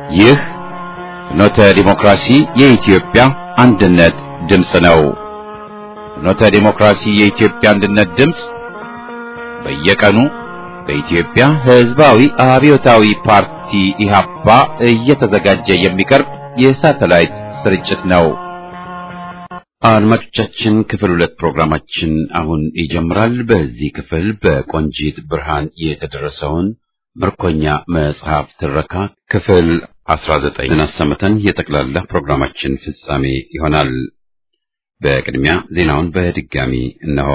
ይህ ፍኖተ ዲሞክራሲ የኢትዮጵያ አንድነት ድምፅ ነው። ፍኖተ ዲሞክራሲ የኢትዮጵያ አንድነት ድምፅ በየቀኑ በኢትዮጵያ ሕዝባዊ አብዮታዊ ፓርቲ ኢህአፓ እየተዘጋጀ የሚቀርብ የሳተላይት ስርጭት ነው። አድማጮቻችን ክፍል ሁለት ፕሮግራማችን አሁን ይጀምራል። በዚህ ክፍል በቆንጂት ብርሃን የተደረሰውን ምርኮኛ መጽሐፍ ትረካ ክፍል 19 አሰምተን የጠቅላላ ፕሮግራማችን ፍጻሜ ይሆናል። በቅድሚያ ዜናውን በድጋሚ እነሆ።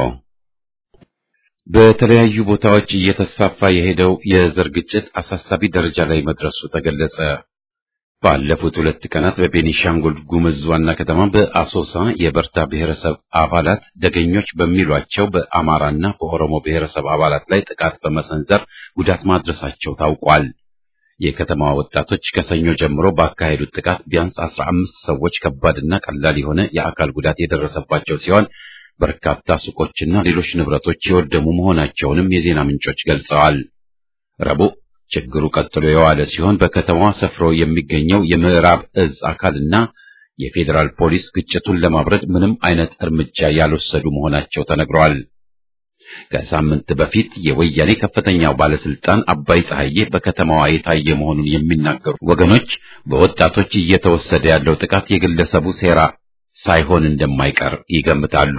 በተለያዩ ቦታዎች እየተስፋፋ የሄደው የዘር ግጭት አሳሳቢ ደረጃ ላይ መድረሱ ተገለጸ። ባለፉት ሁለት ቀናት በቤኒሻንጉል ጉምዝ ዋና ከተማ በአሶሳ የበርታ ብሔረሰብ አባላት ደገኞች በሚሏቸው በአማራና በኦሮሞ ብሔረሰብ አባላት ላይ ጥቃት በመሰንዘር ጉዳት ማድረሳቸው ታውቋል። የከተማዋ ወጣቶች ከሰኞ ጀምሮ ባካሄዱት ጥቃት ቢያንስ አስራ አምስት ሰዎች ከባድና ቀላል የሆነ የአካል ጉዳት የደረሰባቸው ሲሆን በርካታ ሱቆችና ሌሎች ንብረቶች የወደሙ መሆናቸውንም የዜና ምንጮች ገልጸዋል። ረቡዕ ችግሩ ቀጥሎ የዋለ ሲሆን በከተማዋ ሰፍሮ የሚገኘው የምዕራብ እዝ አካልና የፌዴራል ፖሊስ ግጭቱን ለማብረድ ምንም አይነት እርምጃ ያልወሰዱ መሆናቸው ተነግረዋል። ከሳምንት በፊት የወያኔ ከፍተኛው ባለስልጣን አባይ ፀሐዬ በከተማዋ የታየ መሆኑን የሚናገሩ ወገኖች በወጣቶች እየተወሰደ ያለው ጥቃት የግለሰቡ ሴራ ሳይሆን እንደማይቀር ይገምታሉ።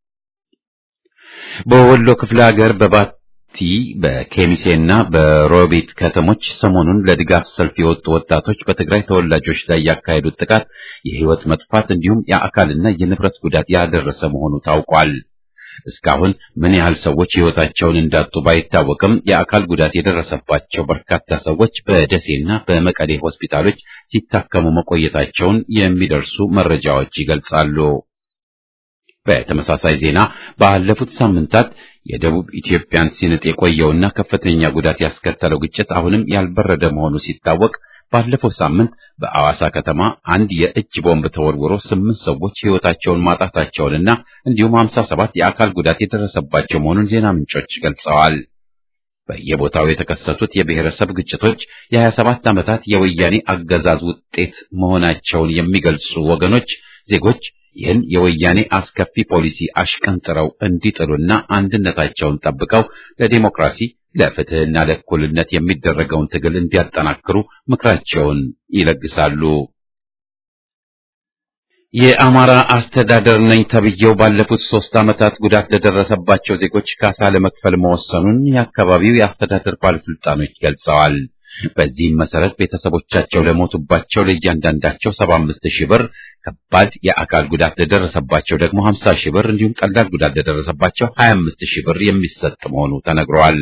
በወሎ ክፍለ ሀገር በባቲ በኬሚሴና በሮቢት ከተሞች ሰሞኑን ለድጋፍ ሰልፍ የወጡ ወጣቶች በትግራይ ተወላጆች ላይ ያካሄዱት ጥቃት የሕይወት መጥፋት እንዲሁም የአካልና የንብረት ጉዳት ያደረሰ መሆኑ ታውቋል። እስካሁን ምን ያህል ሰዎች ሕይወታቸውን እንዳጡ ባይታወቅም የአካል ጉዳት የደረሰባቸው በርካታ ሰዎች በደሴና በመቀሌ ሆስፒታሎች ሲታከሙ መቆየታቸውን የሚደርሱ መረጃዎች ይገልጻሉ። በተመሳሳይ ዜና ባለፉት ሳምንታት የደቡብ ኢትዮጵያን ሲንጥ የቆየውና ከፍተኛ ጉዳት ያስከተለው ግጭት አሁንም ያልበረደ መሆኑ ሲታወቅ ባለፈው ሳምንት በአዋሳ ከተማ አንድ የእጅ ቦምብ ተወርውሮ ስምንት ሰዎች ሕይወታቸውን ማጣታቸውንና እንዲሁም ሀምሳ ሰባት የአካል ጉዳት የደረሰባቸው መሆኑን ዜና ምንጮች ገልጸዋል። በየቦታው የተከሰቱት የብሔረሰብ ግጭቶች የሀያ ሰባት ዓመታት የወያኔ አገዛዝ ውጤት መሆናቸውን የሚገልጹ ወገኖች ዜጎች ይህን የወያኔ አስከፊ ፖሊሲ አሽቀንጥረው እንዲጥሉና አንድነታቸውን ጠብቀው ለዲሞክራሲ ለፍትህና ለእኩልነት የሚደረገውን ትግል እንዲያጠናክሩ ምክራቸውን ይለግሳሉ። የአማራ አስተዳደር ነኝ ተብዬው ባለፉት ሶስት ዓመታት ጉዳት ለደረሰባቸው ዜጎች ካሳ ለመክፈል መወሰኑን የአካባቢው የአስተዳደር ባለስልጣኖች ገልጸዋል። በዚህም መሰረት ቤተሰቦቻቸው ለሞቱባቸው ለእያንዳንዳቸው ሰባ አምስት ሺህ ብር፣ ከባድ የአካል ጉዳት ለደረሰባቸው ደግሞ ሀምሳ ሺህ ብር እንዲሁም ቀላል ጉዳት ለደረሰባቸው ሀያ አምስት ሺህ ብር የሚሰጥ መሆኑ ተነግሯል።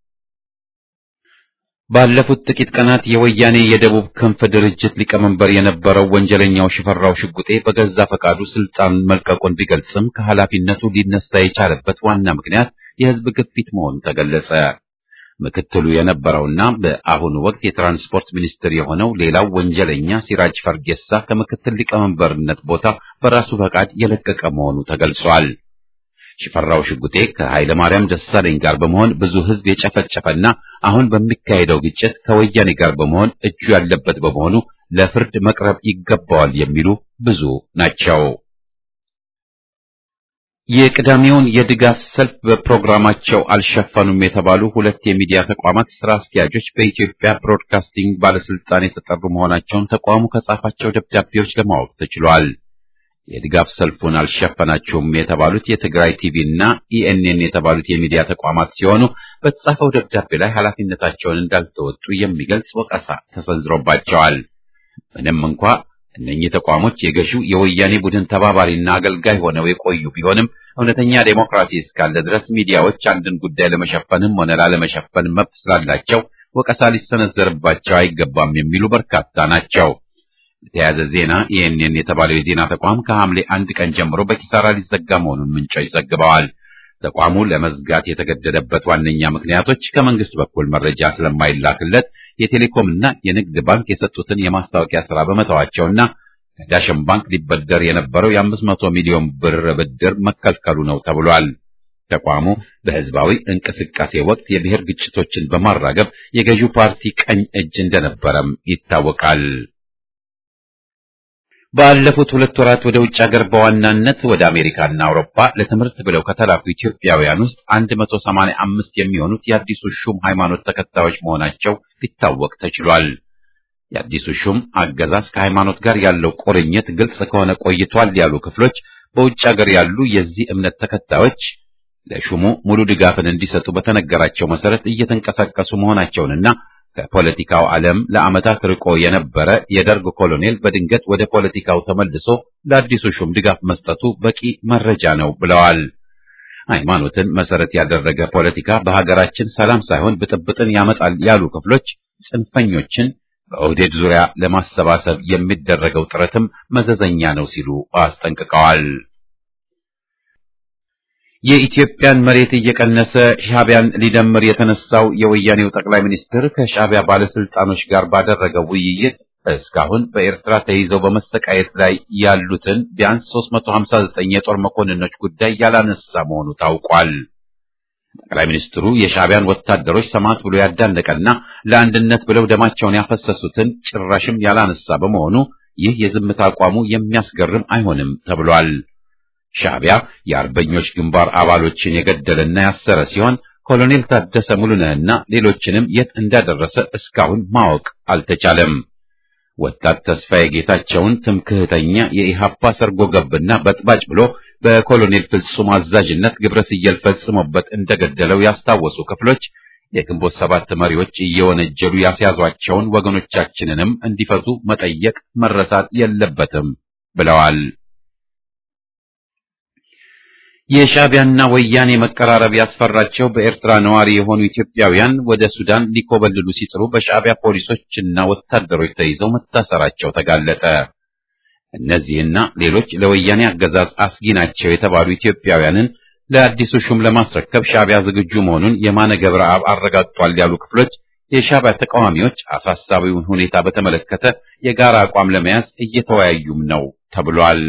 ባለፉት ጥቂት ቀናት የወያኔ የደቡብ ክንፍ ድርጅት ሊቀመንበር የነበረው ወንጀለኛው ሽፈራው ሽጉጤ በገዛ ፈቃዱ ስልጣን መልቀቁን ቢገልጽም ከኃላፊነቱ ሊነሳ የቻለበት ዋና ምክንያት የሕዝብ ግፊት መሆኑ ተገለጸ። ምክትሉ የነበረውና በአሁኑ ወቅት የትራንስፖርት ሚኒስትር የሆነው ሌላው ወንጀለኛ ሲራጅ ፈርጌሳ ከምክትል ሊቀመንበርነት ቦታ በራሱ ፈቃድ የለቀቀ መሆኑ ተገልጿል። ሽፈራው ሽጉጤ ከኃይለ ማርያም ደሳለኝ ጋር በመሆን ብዙ ሕዝብ የጨፈጨፈና አሁን በሚካሄደው ግጭት ከወያኔ ጋር በመሆን እጁ ያለበት በመሆኑ ለፍርድ መቅረብ ይገባዋል የሚሉ ብዙ ናቸው። የቅዳሜውን የድጋፍ ሰልፍ በፕሮግራማቸው አልሸፈኑም የተባሉ ሁለት የሚዲያ ተቋማት ስራ አስኪያጆች በኢትዮጵያ ብሮድካስቲንግ ባለስልጣን የተጠሩ መሆናቸውን ተቋሙ ከጻፋቸው ደብዳቤዎች ለማወቅ ተችሏል። የድጋፍ ሰልፉን አልሸፈናችሁም የተባሉት የትግራይ ቲቪ እና ኢኤንኤን የተባሉት የሚዲያ ተቋማት ሲሆኑ በተጻፈው ደብዳቤ ላይ ኃላፊነታቸውን እንዳልተወጡ የሚገልጽ ወቀሳ ተሰንዝሮባቸዋል። ምንም እንኳ እነኚህ ተቋሞች የገዢው የወያኔ ቡድን ተባባሪና አገልጋይ ሆነው የቆዩ ቢሆንም እውነተኛ ዴሞክራሲ እስካለ ድረስ ሚዲያዎች አንድን ጉዳይ ለመሸፈንም ሆነ ላለመሸፈን መብት ስላላቸው ወቀሳ ሊሰነዘርባቸው አይገባም የሚሉ በርካታ ናቸው። የተያዘ ዜና ኢኤንኤን የተባለው የዜና ተቋም ከሐምሌ አንድ ቀን ጀምሮ በኪሳራ ሊዘጋ መሆኑን ምንጮች ዘግበዋል። ተቋሙ ለመዝጋት የተገደደበት ዋነኛ ምክንያቶች ከመንግስት በኩል መረጃ ስለማይላክለት የቴሌኮም እና የንግድ ባንክ የሰጡትን የማስታወቂያ ስራ በመተዋቸውና ከዳሸን ባንክ ሊበደር የነበረው የአምስት መቶ ሚሊዮን ብር ብድር መከልከሉ ነው ተብሏል። ተቋሙ በህዝባዊ እንቅስቃሴ ወቅት የብሔር ግጭቶችን በማራገብ የገዢው ፓርቲ ቀኝ እጅ እንደነበረም ይታወቃል። ባለፉት ሁለት ወራት ወደ ውጭ ሀገር በዋናነት ወደ አሜሪካና አውሮፓ ለትምህርት ብለው ከተላኩ ኢትዮጵያውያን ውስጥ 185 የሚሆኑት የአዲሱ ሹም ሃይማኖት ተከታዮች መሆናቸው ሊታወቅ ተችሏል። የአዲሱ ሹም አገዛዝ ከሃይማኖት ጋር ያለው ቁርኝት ግልጽ ከሆነ ቆይቷል ያሉ ክፍሎች በውጭ ሀገር ያሉ የዚህ እምነት ተከታዮች ለሹሙ ሙሉ ድጋፍን እንዲሰጡ በተነገራቸው መሰረት እየተንቀሳቀሱ መሆናቸውንና ከፖለቲካው ዓለም ለዓመታት ርቆ የነበረ የደርግ ኮሎኔል በድንገት ወደ ፖለቲካው ተመልሶ ለአዲሱ ሹም ድጋፍ መስጠቱ በቂ መረጃ ነው ብለዋል። ሃይማኖትን መሰረት ያደረገ ፖለቲካ በሀገራችን ሰላም ሳይሆን ብጥብጥን ያመጣል ያሉ ክፍሎች ጽንፈኞችን በኦህዴድ ዙሪያ ለማሰባሰብ የሚደረገው ጥረትም መዘዘኛ ነው ሲሉ አስጠንቅቀዋል። የኢትዮጵያን መሬት እየቀነሰ ሻዕቢያን ሊደምር የተነሳው የወያኔው ጠቅላይ ሚኒስትር ከሻዕቢያ ባለስልጣኖች ጋር ባደረገው ውይይት እስካሁን በኤርትራ ተይዘው በመሰቃየት ላይ ያሉትን ቢያንስ 359 የጦር መኮንኖች ጉዳይ ያላነሳ መሆኑ ታውቋል። ጠቅላይ ሚኒስትሩ የሻዕቢያን ወታደሮች ሰማዕት ብሎ ያዳነቀና ለአንድነት ብለው ደማቸውን ያፈሰሱትን ጭራሽም ያላነሳ በመሆኑ ይህ የዝምታ አቋሙ የሚያስገርም አይሆንም ተብሏል። ሻዕቢያ የአርበኞች ግንባር አባሎችን የገደለና ያሰረ ሲሆን ኮሎኔል ታደሰ ሙሉነህና ሌሎችንም የት እንዳደረሰ እስካሁን ማወቅ አልተቻለም። ወጣት ተስፋዬ ጌታቸውን ትምክህተኛ የኢሃፓ ሰርጎ ገብና በጥባጭ ብሎ በኮሎኔል ፍጹም አዛዥነት ግብረ ስየል ፈጽሞበት እንደገደለው ያስታወሱ ክፍሎች የግንቦት ሰባት መሪዎች እየወነጀሉ ያስያዟቸውን ወገኖቻችንንም እንዲፈቱ መጠየቅ መረሳት የለበትም ብለዋል። የሻዕቢያና ወያኔ መቀራረብ ያስፈራቸው በኤርትራ ነዋሪ የሆኑ ኢትዮጵያውያን ወደ ሱዳን ሊኮበልሉ ሲጥሩ በሻዕቢያ ፖሊሶችና ወታደሮች ተይዘው መታሰራቸው ተጋለጠ። እነዚህና ሌሎች ለወያኔ አገዛዝ አስጊ ናቸው የተባሉ ኢትዮጵያውያንን ለአዲሱ ሹም ለማስረከብ ሻዕቢያ ዝግጁ መሆኑን የማነ ገብረአብ አረጋግጧል ያሉ ክፍሎች የሻዕቢያ ተቃዋሚዎች አሳሳቢውን ሁኔታ በተመለከተ የጋራ አቋም ለመያዝ እየተወያዩም ነው ተብሏል።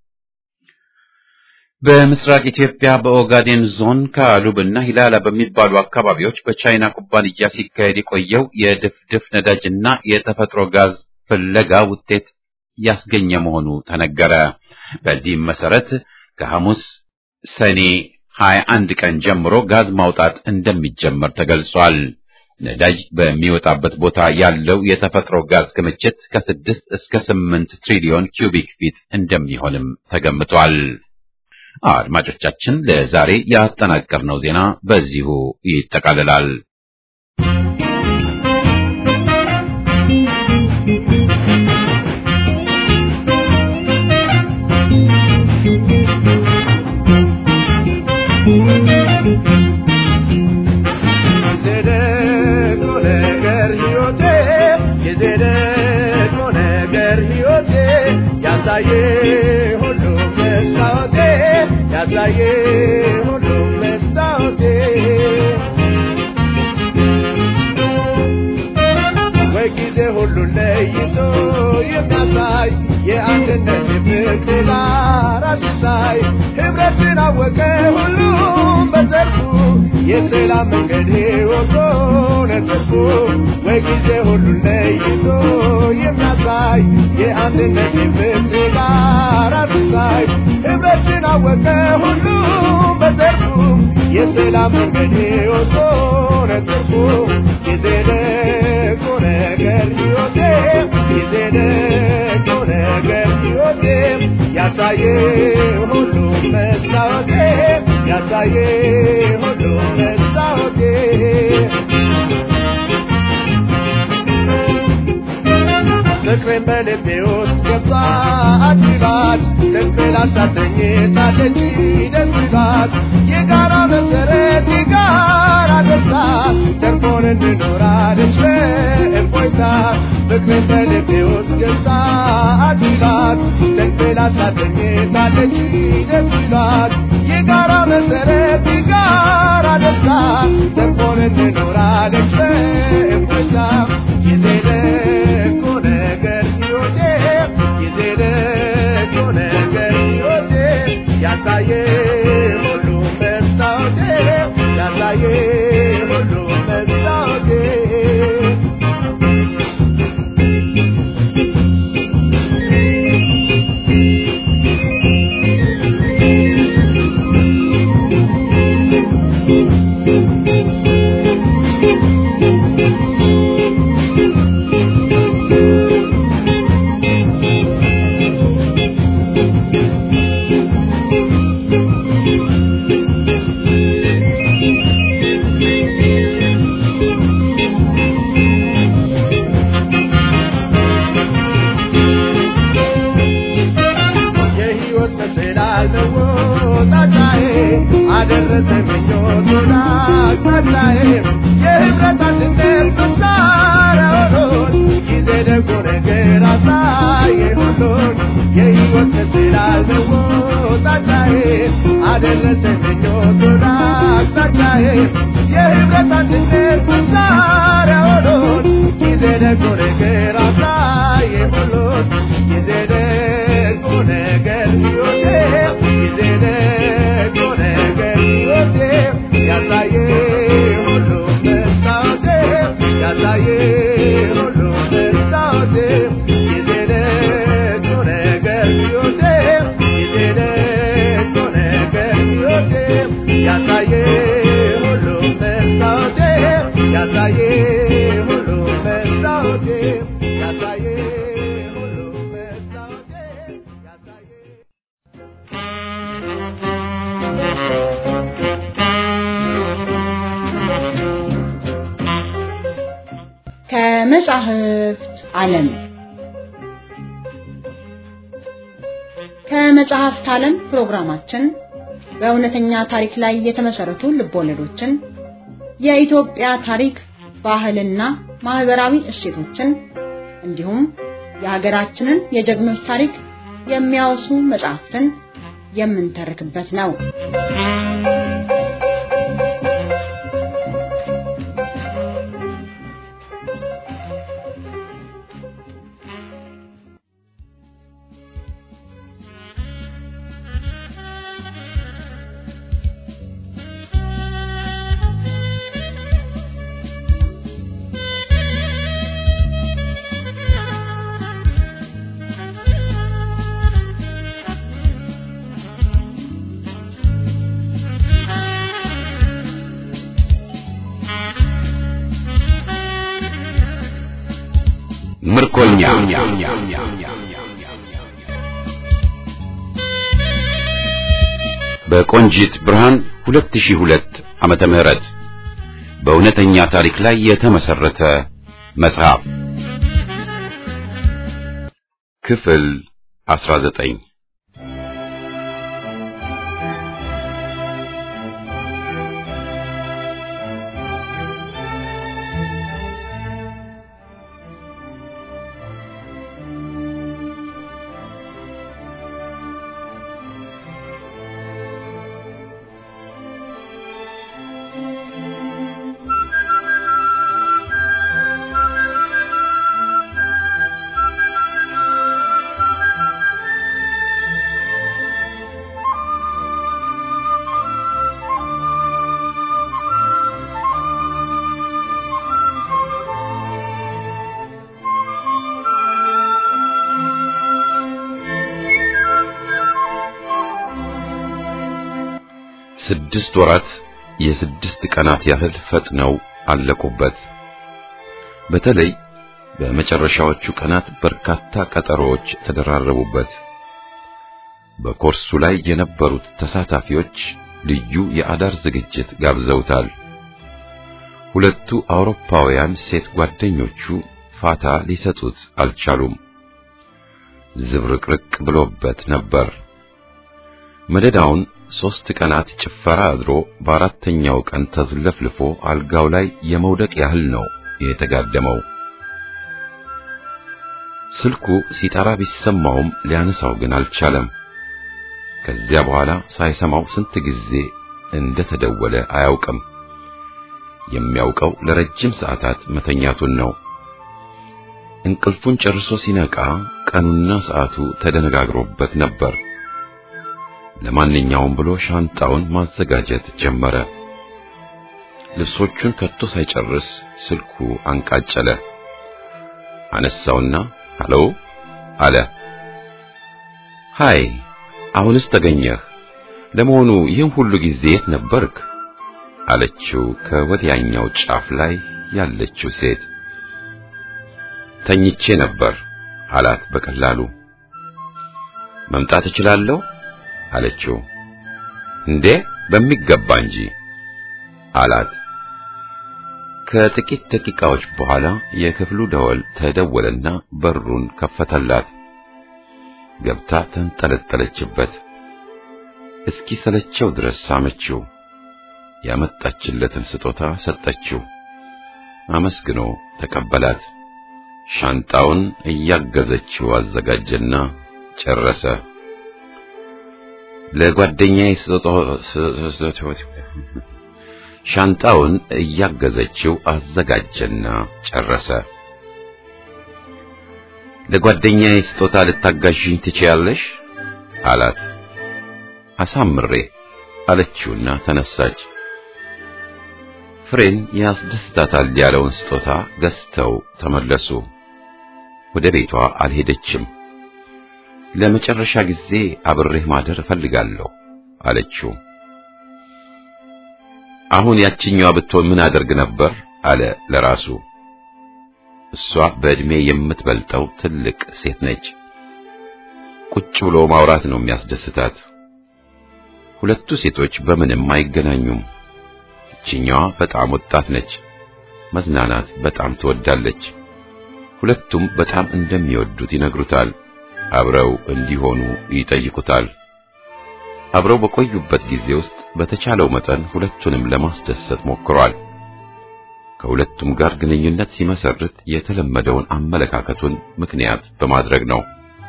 በምስራቅ ኢትዮጵያ በኦጋዴን ዞን ከአሉብና ሂላላ በሚባሉ አካባቢዎች በቻይና ኩባንያ ሲካሄድ የቆየው የድፍድፍ ነዳጅና የተፈጥሮ ጋዝ ፍለጋ ውጤት ያስገኘ መሆኑ ተነገረ። በዚህም መሰረት ከሐሙስ ሰኔ 21 ቀን ጀምሮ ጋዝ ማውጣት እንደሚጀመር ተገልጿል። ነዳጅ በሚወጣበት ቦታ ያለው የተፈጥሮ ጋዝ ክምችት ከስድስት እስከ ስምንት ትሪሊዮን ኪዩቢክ ፊት እንደሚሆንም ተገምቷል። አድማጮቻችን ለዛሬ ያጠናቀርነው ዜና በዚሁ ይጠቃልላል። ያሳየ ሁሉ መስታወቴ ያሳየ ሁሉ መስታወቴ ወይ ጊዜ ሁሉ ለይቶ የሚያሳይ የአንድነት የፍቅር ዳራ ሲሳይ ህብረትን አወቀ ሁሉም በዘርፉ የሰላም መንገድ ሕይወቶ ነተርፉ ወይ ጊዜ ሁሉ ለይቶ የሚያሳይ የአንድነት የፍቅር ዳራ ሲሳይ ህብረትን አወቀ ሁሉም በዘርፉ የሰላም መንገድ ሕይወቶ ነተርፉ ጊዜ ደጎ ነገር ሕይወቴ ጊዜ ደጎ ነገር ሕይወቴ ያሳየ ሁሉ መስታወቴ ያሳየ ሁሉ መስታወቴ ፍቅሬን በልቤ ውስጥ ገብታ አድባት ልቤን አሳተኝታለች ደስ ይላት የጋራ መሰረት የጋራ ደስታ ተርፎን እንኖራለች በእፎይታ ፍቅሬን በልቤ ውስጥ ገብታ አድባት ልቤን አሳተኝታለች ደስ ይላት የጋራ መሰረት የጋራ ደስታ ተርፎን እንኖራለች በእፎይታ ጊዜ ደጎ ነገር ሕይወቴ ጊዜ ደጎ ነገር ሕይወቴ ያሳየ ሁሉ መስታወቴ የሕይወት ስላለው ጣጫዬ አደረሰኝ ምኞት ወደ አቅጣጫዬ የህብረት አንድነት መሳሪያ ሆኖን ጊዜ ደጎ ነገር አሳየ ሁሉን ጊዜ ደጎ ነገር ሕይወቴ ጊዜ ደጎ ነገር ሕይወቴ ያሳየ ሁሉ መስታወቴ ያሳየ ሁሉ መስታወቴ ጊዜ ደጎ ነገር ሕይወቴ ጊዜ ደጎ ነገር ሕይወቴ ያሳየ ሁሉ መስታወቴ ያሳየ ሁሉ መስታወቴ ያሳየ ሁሉ መስታወቴ ያሳየ ከመጻሕፍት ዓለም ከመጽሐፍት ዓለም ፕሮግራማችን በእውነተኛ ታሪክ ላይ የተመሰረቱ ልቦለዶችን፣ የኢትዮጵያ ታሪክ፣ ባህልና ማህበራዊ እሴቶችን እንዲሁም የሀገራችንን የጀግኖች ታሪክ የሚያወሱ መጽሐፍትን የምንተርክበት ነው። ምርኮኛ በቆንጂት ብርሃን 2002 ዓመተ ምህረት በእውነተኛ ታሪክ ላይ የተመሰረተ መጽሐፍ ክፍል 19 ስድስት ወራት የስድስት ቀናት ያህል ፈጥነው አለቁበት። በተለይ በመጨረሻዎቹ ቀናት በርካታ ቀጠሮዎች ተደራረቡበት። በኮርሱ ላይ የነበሩት ተሳታፊዎች ልዩ የአዳር ዝግጅት ጋብዘውታል። ሁለቱ አውሮፓውያን ሴት ጓደኞቹ ፋታ ሊሰጡት አልቻሉም። ዝብርቅርቅ ብሎበት ነበር። መደዳውን ሦስት ቀናት ጭፈራ አድሮ በአራተኛው ቀን ተዝለፍልፎ አልጋው ላይ የመውደቅ ያህል ነው የተጋደመው። ስልኩ ሲጠራ ቢሰማውም ሊያነሳው ግን አልቻለም። ከዚያ በኋላ ሳይሰማው ስንት ጊዜ እንደተደወለ አያውቅም። የሚያውቀው ለረጅም ሰዓታት መተኛቱን ነው። እንቅልፉን ጨርሶ ሲነቃ ቀኑና ሰዓቱ ተደነጋግሮበት ነበር። ለማንኛውም ብሎ ሻንጣውን ማዘጋጀት ጀመረ። ልብሶቹን ከቶ ሳይጨርስ ስልኩ አንቃጨለ። አነሳውና ሃሎ አለ። ሃይ፣ አሁንስ ተገኘህ? ለመሆኑ ይህን ሁሉ ጊዜ የት ነበርክ? አለችው ከወዲያኛው ጫፍ ላይ ያለችው ሴት። ተኝቼ ነበር አላት በቀላሉ። መምጣት እችላለሁ አለችው። እንዴ በሚገባ እንጂ አላት። ከጥቂት ደቂቃዎች በኋላ የክፍሉ ደወል ተደወለና በሩን ከፈተላት። ገብታ ተንጠለጠለችበት። እስኪ ሰለቸው ድረስ ሳመችው። ያመጣችለትን ስጦታ ሰጠችው። አመስግኖ ተቀበላት። ሻንጣውን እያገዘችው አዘጋጀና ጨረሰ። ለጓደኛዬ ሻንጣውን እያገዘችው አዘጋጀና ጨረሰ። ለጓደኛዬ ስጦታ ልታጋዥኝ ትችያለሽ አላት። አሳምሬ አለችውና ተነሳች። ፍሬን ያስደስታታል ያለውን ስጦታ ገዝተው ተመለሱ። ወደ ቤቷ አልሄደችም። ለመጨረሻ ጊዜ አብሬህ ማደር እፈልጋለሁ አለችው። አሁን ያችኛዋ ብትሆን ምን አደርግ ነበር አለ ለራሱ። እሷ በዕድሜ የምትበልጠው ትልቅ ሴት ነች። ቁጭ ብሎ ማውራት ነው የሚያስደስታት። ሁለቱ ሴቶች በምንም አይገናኙም። ይችኛዋ በጣም ወጣት ነች። መዝናናት በጣም ትወዳለች። ሁለቱም በጣም እንደሚወዱት ይነግሩታል። አብረው እንዲሆኑ ይጠይቁታል። አብረው በቆዩበት ጊዜ ውስጥ በተቻለው መጠን ሁለቱንም ለማስደሰት ሞክሯል። ከሁለቱም ጋር ግንኙነት ሲመሰርት የተለመደውን አመለካከቱን ምክንያት በማድረግ ነው።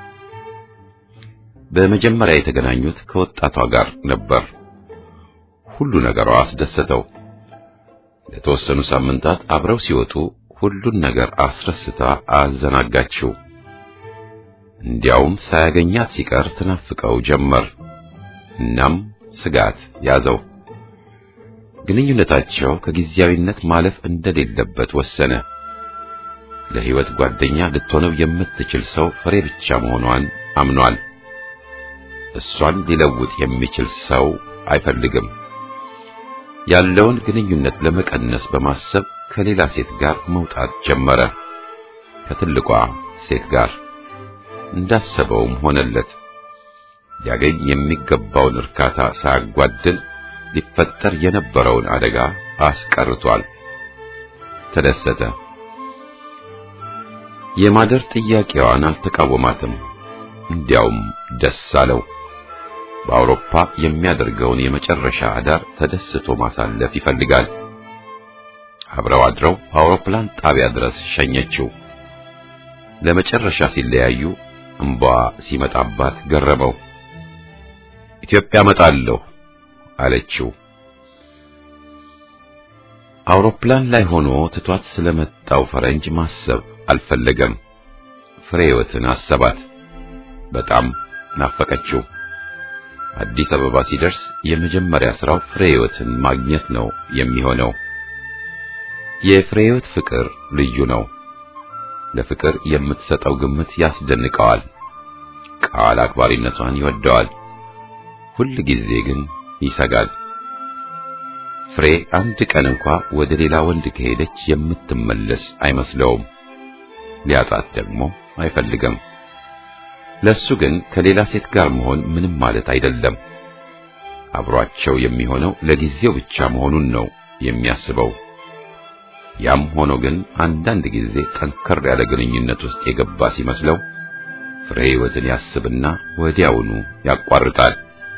በመጀመሪያ የተገናኙት ከወጣቷ ጋር ነበር። ሁሉ ነገሯ አስደሰተው። ለተወሰኑ ሳምንታት አብረው ሲወጡ ሁሉን ነገር አስረስታ አዘናጋችው። እንዲያውም ሳያገኛት ሲቀር ትናፍቀው ጀመር። እናም ስጋት ያዘው። ግንኙነታቸው ከጊዜያዊነት ማለፍ እንደሌለበት ወሰነ። ለሕይወት ጓደኛ ልትሆነው የምትችል ሰው ፍሬ ብቻ መሆኗን አምኗል። እሷን ሊለውጥ የሚችል ሰው አይፈልግም። ያለውን ግንኙነት ለመቀነስ በማሰብ ከሌላ ሴት ጋር መውጣት ጀመረ። ከትልቋ ሴት ጋር እንዳሰበውም ሆነለት። ሊያገኝ የሚገባውን እርካታ ሳያጓድል ሊፈጠር የነበረውን አደጋ አስቀርቷል። ተደሰተ። የማደር ጥያቄዋን አልተቃወማትም። እንዲያውም ደስ አለው። በአውሮፓ የሚያደርገውን የመጨረሻ አዳር ተደስቶ ማሳለፍ ይፈልጋል። አብረው አድረው አውሮፕላን ጣቢያ ድረስ ሸኘችው። ለመጨረሻ ሲለያዩ እንባ ሲመጣባት ገረመው። ኢትዮጵያ መጣለሁ አለችው። አውሮፕላን ላይ ሆኖ ትቷት ስለመጣው ፈረንጅ ማሰብ አልፈለገም። ፍሬህይወትን አሰባት። በጣም ናፈቀችው። አዲስ አበባ ሲደርስ የመጀመሪያ ስራው ፍሬህይወትን ማግኘት ነው የሚሆነው። የፍሬህይወት ፍቅር ልዩ ነው። ለፍቅር የምትሰጠው ግምት ያስደንቀዋል። ቃል አክባሪነቷን ይወደዋል። ሁል ጊዜ ግን ይሰጋል። ፍሬ አንድ ቀን እንኳ ወደ ሌላ ወንድ ከሄደች የምትመለስ አይመስለውም። ሊያጣት ደግሞ አይፈልግም። ለሱ ግን ከሌላ ሴት ጋር መሆን ምንም ማለት አይደለም። አብሯቸው የሚሆነው ለጊዜው ብቻ መሆኑን ነው የሚያስበው። ያም ሆኖ ግን አንዳንድ ጊዜ ጠንከር ያለ ግንኙነት ውስጥ የገባ ሲመስለው ፍሬ ሕይወትን ያስብና ወዲያውኑ ያቋርጣል።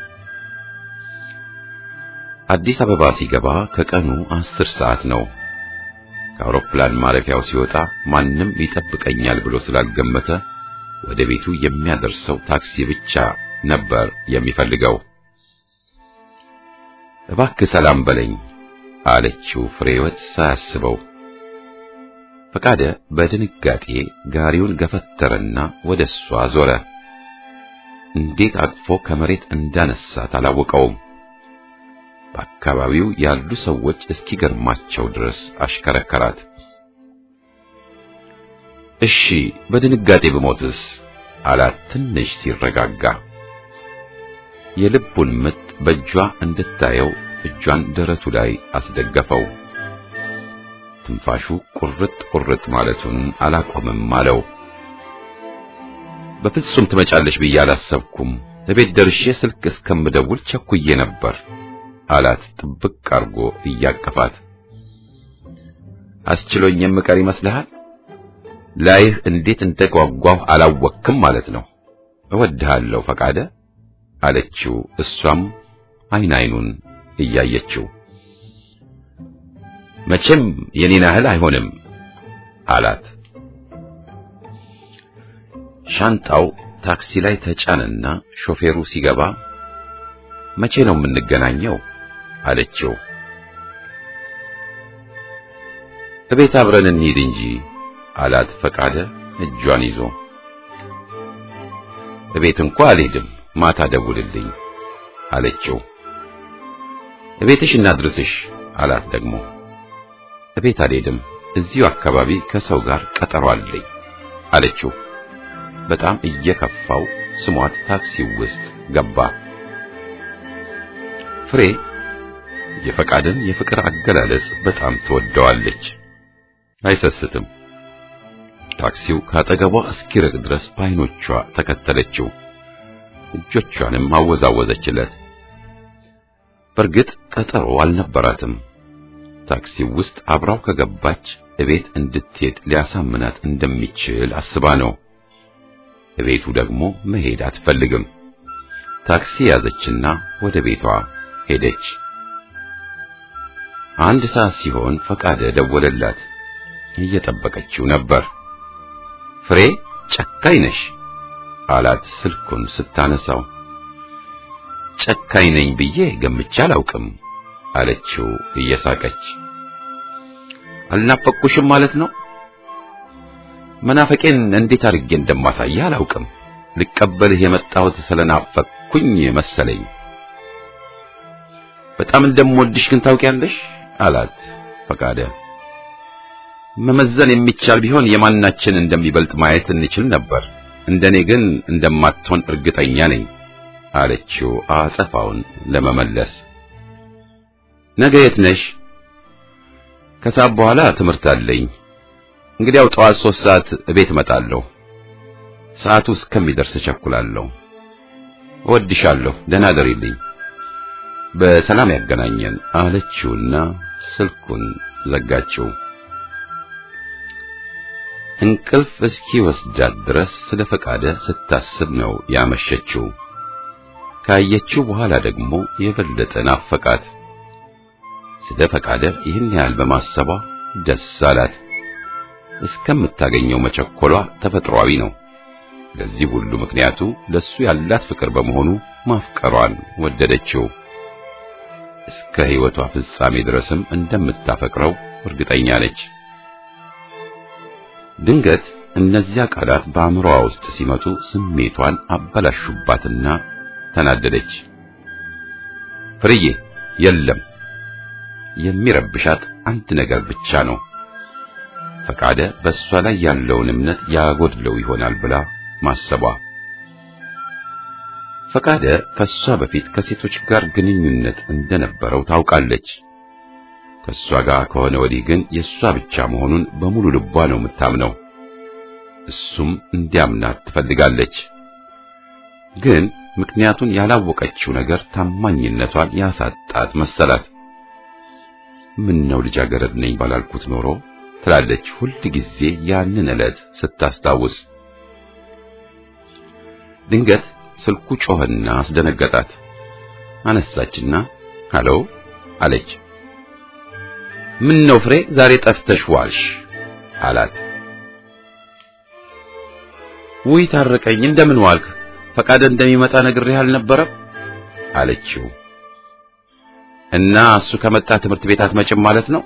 አዲስ አበባ ሲገባ ከቀኑ አስር ሰዓት ነው። ከአውሮፕላን ማረፊያው ሲወጣ ማንም ይጠብቀኛል ብሎ ስላልገመተ ወደ ቤቱ የሚያደርሰው ታክሲ ብቻ ነበር የሚፈልገው። እባክህ ሰላም በለኝ አለችው ፍሬህይወት ሳያስበው። ፈቃደ በድንጋጤ ጋሪውን ገፈተረና ወደ እሷ ዞረ። እንዴት አቅፎ ከመሬት እንዳነሳት አላወቀውም። በአካባቢው ያሉ ሰዎች እስኪገርማቸው ድረስ አሽከረከራት። እሺ በድንጋጤ ብሞትስ አላት ትንሽ ሲረጋጋ። የልቡን ምት በእጇ እንድታየው እጇን ደረቱ ላይ አስደገፈው። ትንፋሹ ቁርጥ ቁርጥ ማለቱን አላቆምም አለው። በፍጹም ትመጫለሽ ብዬ አላሰብኩም። እቤት ደርሼ ስልክ እስከምደውል ቸኩዬ ነበር አላት ጥብቅ አርጎ እያቀፋት። አስችሎኝ የምቀር ይመስልሃል? ላይህ እንዴት እንደጓጓሁ አላወቅክም ማለት ነው። እወድሃለሁ ፈቃደ አለችው። እሷም አይን አይኑን እያየችው መቼም የኔን ያህል አይሆንም አላት። ሻንጣው ታክሲ ላይ ተጫነና ሾፌሩ ሲገባ መቼ ነው የምንገናኘው አለችው። እቤት አብረን እንሂድ እንጂ አላት ፈቃደ እጇን ይዞ። እቤት እንኳ አልሄድም፣ ማታ ደውልልኝ አለችው። እቤትሽ እናድርስሽ አላት ደግሞ። እቤት አልሄድም፣ እዚሁ አካባቢ ከሰው ጋር ቀጠሮ አለኝ አለችው። በጣም እየከፋው ስሟት ታክሲ ውስጥ ገባ። ፍሬ የፈቃድን የፍቅር አገላለጽ በጣም ትወደዋለች። አይሰስትም። ታክሲው ካጠገቧ እስኪርቅ ድረስ በዓይኖቿ ተከተለችው። እጆቿንም አወዛወዘችለት። በእርግጥ ቀጠሮ አልነበራትም። ታክሲው ውስጥ አብራው ከገባች እቤት እንድትሄድ ሊያሳምናት እንደሚችል አስባ ነው። እቤቱ ደግሞ መሄድ አትፈልግም። ታክሲ ያዘችና ወደ ቤቷ ሄደች። አንድ ሰዓት ሲሆን ፈቃደ ደወለላት። እየጠበቀችው ነበር። ፍሬ ጨካኝ ነሽ አላት ስልኩን ስታነሳው። ጨካኝ ነኝ ብዬ ገምቼ አላውቅም አለችው እየሳቀች። አልናፈቅኩሽም ማለት ነው? መናፈቄን እንዴት አድርጌ እንደማሳይህ አላውቅም። ልቀበልህ የመጣሁት ስለናፈቅኩኝ መሰለኝ። በጣም እንደምወድሽ ግን ታውቂያለሽ አላት ፈቃደ። መመዘን የሚቻል ቢሆን የማናችን እንደሚበልጥ ማየት እንችል ነበር። እንደኔ ግን እንደማትሆን እርግጠኛ ነኝ አለችው አጸፋውን ለመመለስ። ነገ የት ነሽ? ከሰዓት በኋላ ትምህርት አለኝ። እንግዲያው ጠዋት ሶስት ሰዓት እቤት እመጣለሁ። ሰዓቱ እስከሚደርስ እቸኩላለሁ። እወድሻለሁ። ደህና ደሪልኝ። በሰላም ያገናኘን አለችውና ስልኩን ዘጋችው። እንቅልፍ እስኪ ወስዳት ድረስ ስለ ፈቃደ ስታስብ ነው ያመሸችው። ካየችው በኋላ ደግሞ የበለጠ ናፈቃት። ስለ ፈቃደ ይህን ያህል በማሰቧ ደስ አላት። እስከምታገኘው መቸኮሏ ተፈጥሯዊ ነው። ለዚህ ሁሉ ምክንያቱ ለሱ ያላት ፍቅር በመሆኑ ማፍቀሯን ወደደችው። እስከ ሕይወቷ ፍጻሜ ድረስም እንደምታፈቅረው እርግጠኛ ነች። ድንገት እነዚያ ቃላት በአእምሮዋ ውስጥ ሲመጡ ስሜቷን አበላሹባትና ተናደደች። ፍርዬ የለም የሚረብሻት አንድ ነገር ብቻ ነው። ፈቃደ በእሷ ላይ ያለውን እምነት ያጎድለው ይሆናል ብላ ማሰቧ። ፈቃደ ከሷ በፊት ከሴቶች ጋር ግንኙነት እንደነበረው ታውቃለች። ከሷ ጋር ከሆነ ወዲህ ግን የሷ ብቻ መሆኑን በሙሉ ልቧ ነው የምታምነው። እሱም እንዲያምናት ትፈልጋለች። ግን ምክንያቱን ያላወቀችው ነገር ታማኝነቷን ያሳጣት መሰላት። ምን ነው ልጃገረድ ነኝ ባላልኩት ኖሮ ትላለች ሁል ጊዜ ያንን ዕለት ስታስታውስ። ድንገት ስልኩ ጮኸና አስደነገጣት። አነሳችና ሃሎ አለች። ምን ነው ፍሬ ዛሬ ጠፍተሽ ዋልሽ? አላት። ውይ ታረቀኝ፣ እንደምን ዋልክ? ፈቃደ እንደሚመጣ ነግሬህ አልነበረም? አለችው። እና እሱ ከመጣ ትምህርት ቤት አትመጭም ማለት ነው?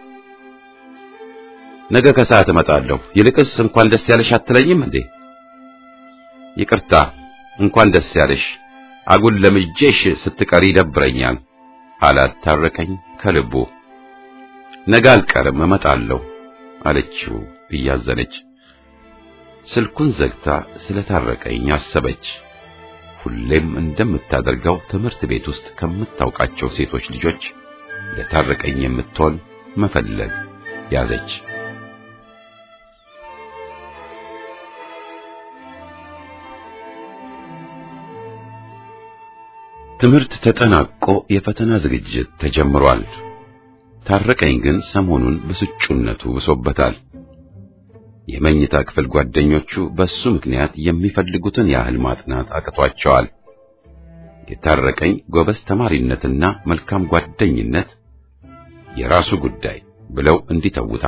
ነገ ከሰዓት እመጣለሁ። ይልቅስ እንኳን ደስ ያለሽ አትለኝም እንዴ? ይቅርታ፣ እንኳን ደስ ያለሽ። አጉል ለምጄሽ ስትቀሪ ይደብረኛል አላት ታረቀኝ ከልቡ። ነገ አልቀርም እመጣለሁ አለችው እያዘነች። ስልኩን ዘግታ ስለታረቀኝ አሰበች። ሁሌም እንደምታደርገው ትምህርት ቤት ውስጥ ከምታውቃቸው ሴቶች ልጆች ለታረቀኝ የምትሆን መፈለግ ያዘች። ትምህርት ተጠናቆ የፈተና ዝግጅት ተጀምሯል። ታረቀኝ ግን ሰሞኑን ብስጩነቱ ብሶበታል። የመኝታ ክፍል ጓደኞቹ በሱ ምክንያት የሚፈልጉትን ያህል ማጥናት አቅቷቸዋል። የታረቀኝ ጎበዝ ተማሪነትና መልካም ጓደኝነት የራሱ ጉዳይ ብለው እንዲተውት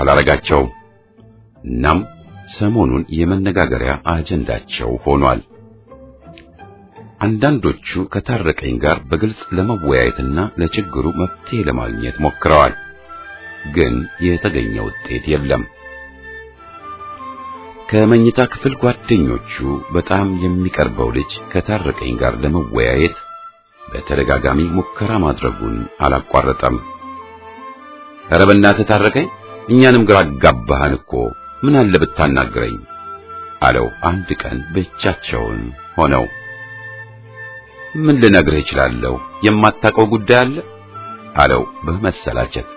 አንዳንዶቹ ከታረቀኝ ጋር በግልጽ ለመወያየትና ለችግሩ መፍትሄ ለማግኘት ሞክረዋል። ግን የተገኘ ውጤት የለም። ከመኝታ ክፍል ጓደኞቹ በጣም የሚቀርበው ልጅ ከታረቀኝ ጋር ለመወያየት በተደጋጋሚ ሙከራ ማድረጉን አላቋረጠም። ኧረ በእናትህ ታረቀኝ፣ እኛንም ግራ አጋባህን እኮ ምን አለ ብታናግረኝ አለው። አንድ ቀን ብቻቸውን ሆነው ምን ልነግርህ እችላለሁ? የማታውቀው ጉዳይ አለ አለው በመሰላቸት።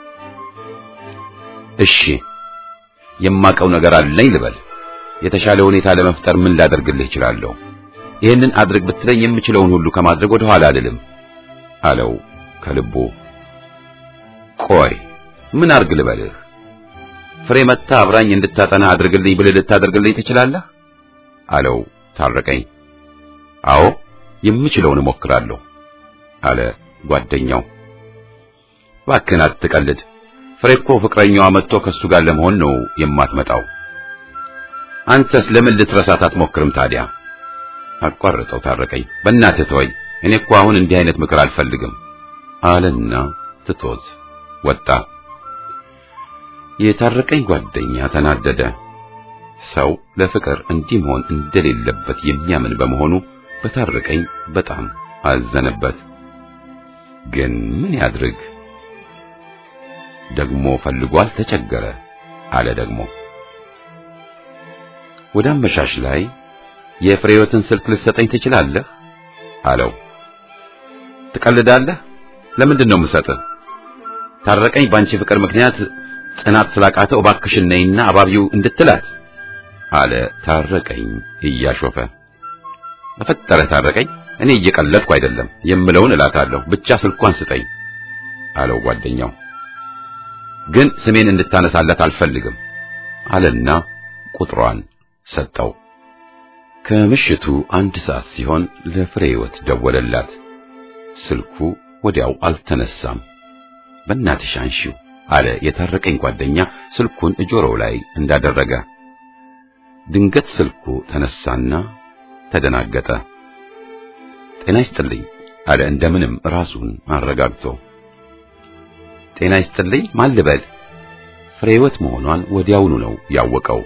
እሺ የማውቀው ነገር አለኝ ልበል። የተሻለ ሁኔታ ለመፍጠር ምን ላደርግልህ እችላለሁ? ይህንን አድርግ ብትለኝ የምችለውን ሁሉ ከማድረግ ወደ ኋላ አልልም አለው ከልቡ። ቆይ ምን አድርግ ልበልህ? ፍሬ መታ አብራኝ እንድታጠና አድርግልኝ ብልህ ልታደርግልኝ ትችላለህ? አለው ታረቀኝ። አዎ የምችለውን እሞክራለሁ አለ ጓደኛው። እባክህን አትቀልድ። ፍሬ እኮ ፍቅረኛዋ መጥቶ ከሱ ጋር ለመሆን ነው የማትመጣው። አንተስ ለምን ልትረሳት አትሞክርም ታዲያ? አቋርጠው ታረቀኝ። በእናትህ ተወኝ፣ እኔ እኮ አሁን እንዲህ አይነት ምክር አልፈልግም አለና ትቶት ወጣ። የታረቀኝ ጓደኛ ተናደደ። ሰው ለፍቅር እንዲህ መሆን እንደሌለበት የሚያምን በመሆኑ በታረቀኝ በጣም አዘነበት። ግን ምን ያድርግ? ደግሞ ፈልጓል፣ ተቸገረ አለ ደግሞ ወደ አመሻሽ ላይ የፍሬዮትን ስልክ ልትሰጠኝ ትችላለህ? አለው። ትቀልዳለህ? ለምንድን ነው የምሰጥህ? ታረቀኝ ባንቺ ፍቅር ምክንያት ጽናት ስላቃተው እባክሽን ነይና አባቢው እንድትላት አለ ታረቀኝ እያሾፈ። በፈጠረ ታረቀኝ፣ እኔ እየቀለድኩ አይደለም፣ የምለውን እላታለሁ፣ ብቻ ስልኳን ስጠኝ አለው ጓደኛው። ግን ስሜን እንድታነሳለት አልፈልግም አለና ቁጥሯን ሰጠው። ከምሽቱ አንድ ሰዓት ሲሆን ለፍሬ ሕይወት ደወለላት። ስልኩ ወዲያው አልተነሳም። በእናትሽ አንሺው አለ የታረቀኝ ጓደኛ ስልኩን እጆሮው ላይ እንዳደረገ። ድንገት ስልኩ ተነሳና ተደናገጠ። ጤና ይስጥልኝ አለ እንደምንም ራሱን አረጋግቶ። ጤና ይስጥልኝ ማን ልበል? ፍሬ ሕይወት መሆኗን ወዲያውኑ ነው ያወቀው።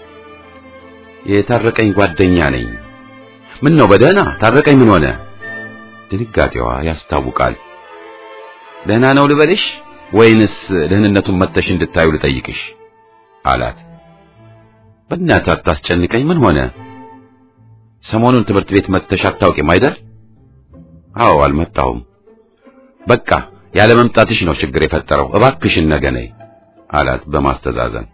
የታረቀኝ ጓደኛ ነኝ። ምን ነው በደህና ታረቀኝ? ምን ሆነ? ድንጋጤዋ ያስታውቃል። ደህና ነው ልበልሽ ወይንስ ደህንነቱን መተሽ እንድታዩ ልጠይቅሽ አላት። በእናትህ አታስጨንቀኝ። ምን ሆነ? ሰሞኑን ትምህርት ቤት መተሽ አታውቂም አይደል? አዎ አልመጣሁም። በቃ ያለ መምጣትሽ ነው ችግር የፈጠረው። እባክሽን ነገ ነይ አላት በማስተዛዘን።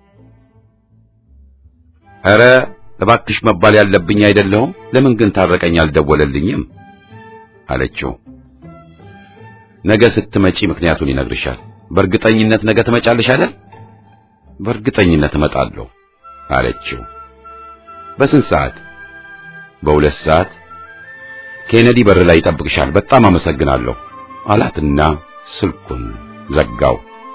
ኧረ እባክሽ መባል ያለብኝ አይደለሁም። ለምን ግን ታረቀኝ አልደወለልኝም አለችው። ነገ ስትመጪ ምክንያቱን ይነግርሻል። በእርግጠኝነት ነገ ትመጫለሽ አይደል? በእርግጠኝነት እመጣለሁ አለችው። በስንት ሰዓት? በሁለት ሰዓት ኬነዲ በር ላይ ይጠብቅሻል። በጣም አመሰግናለሁ አላትና ስልኩን ዘጋው።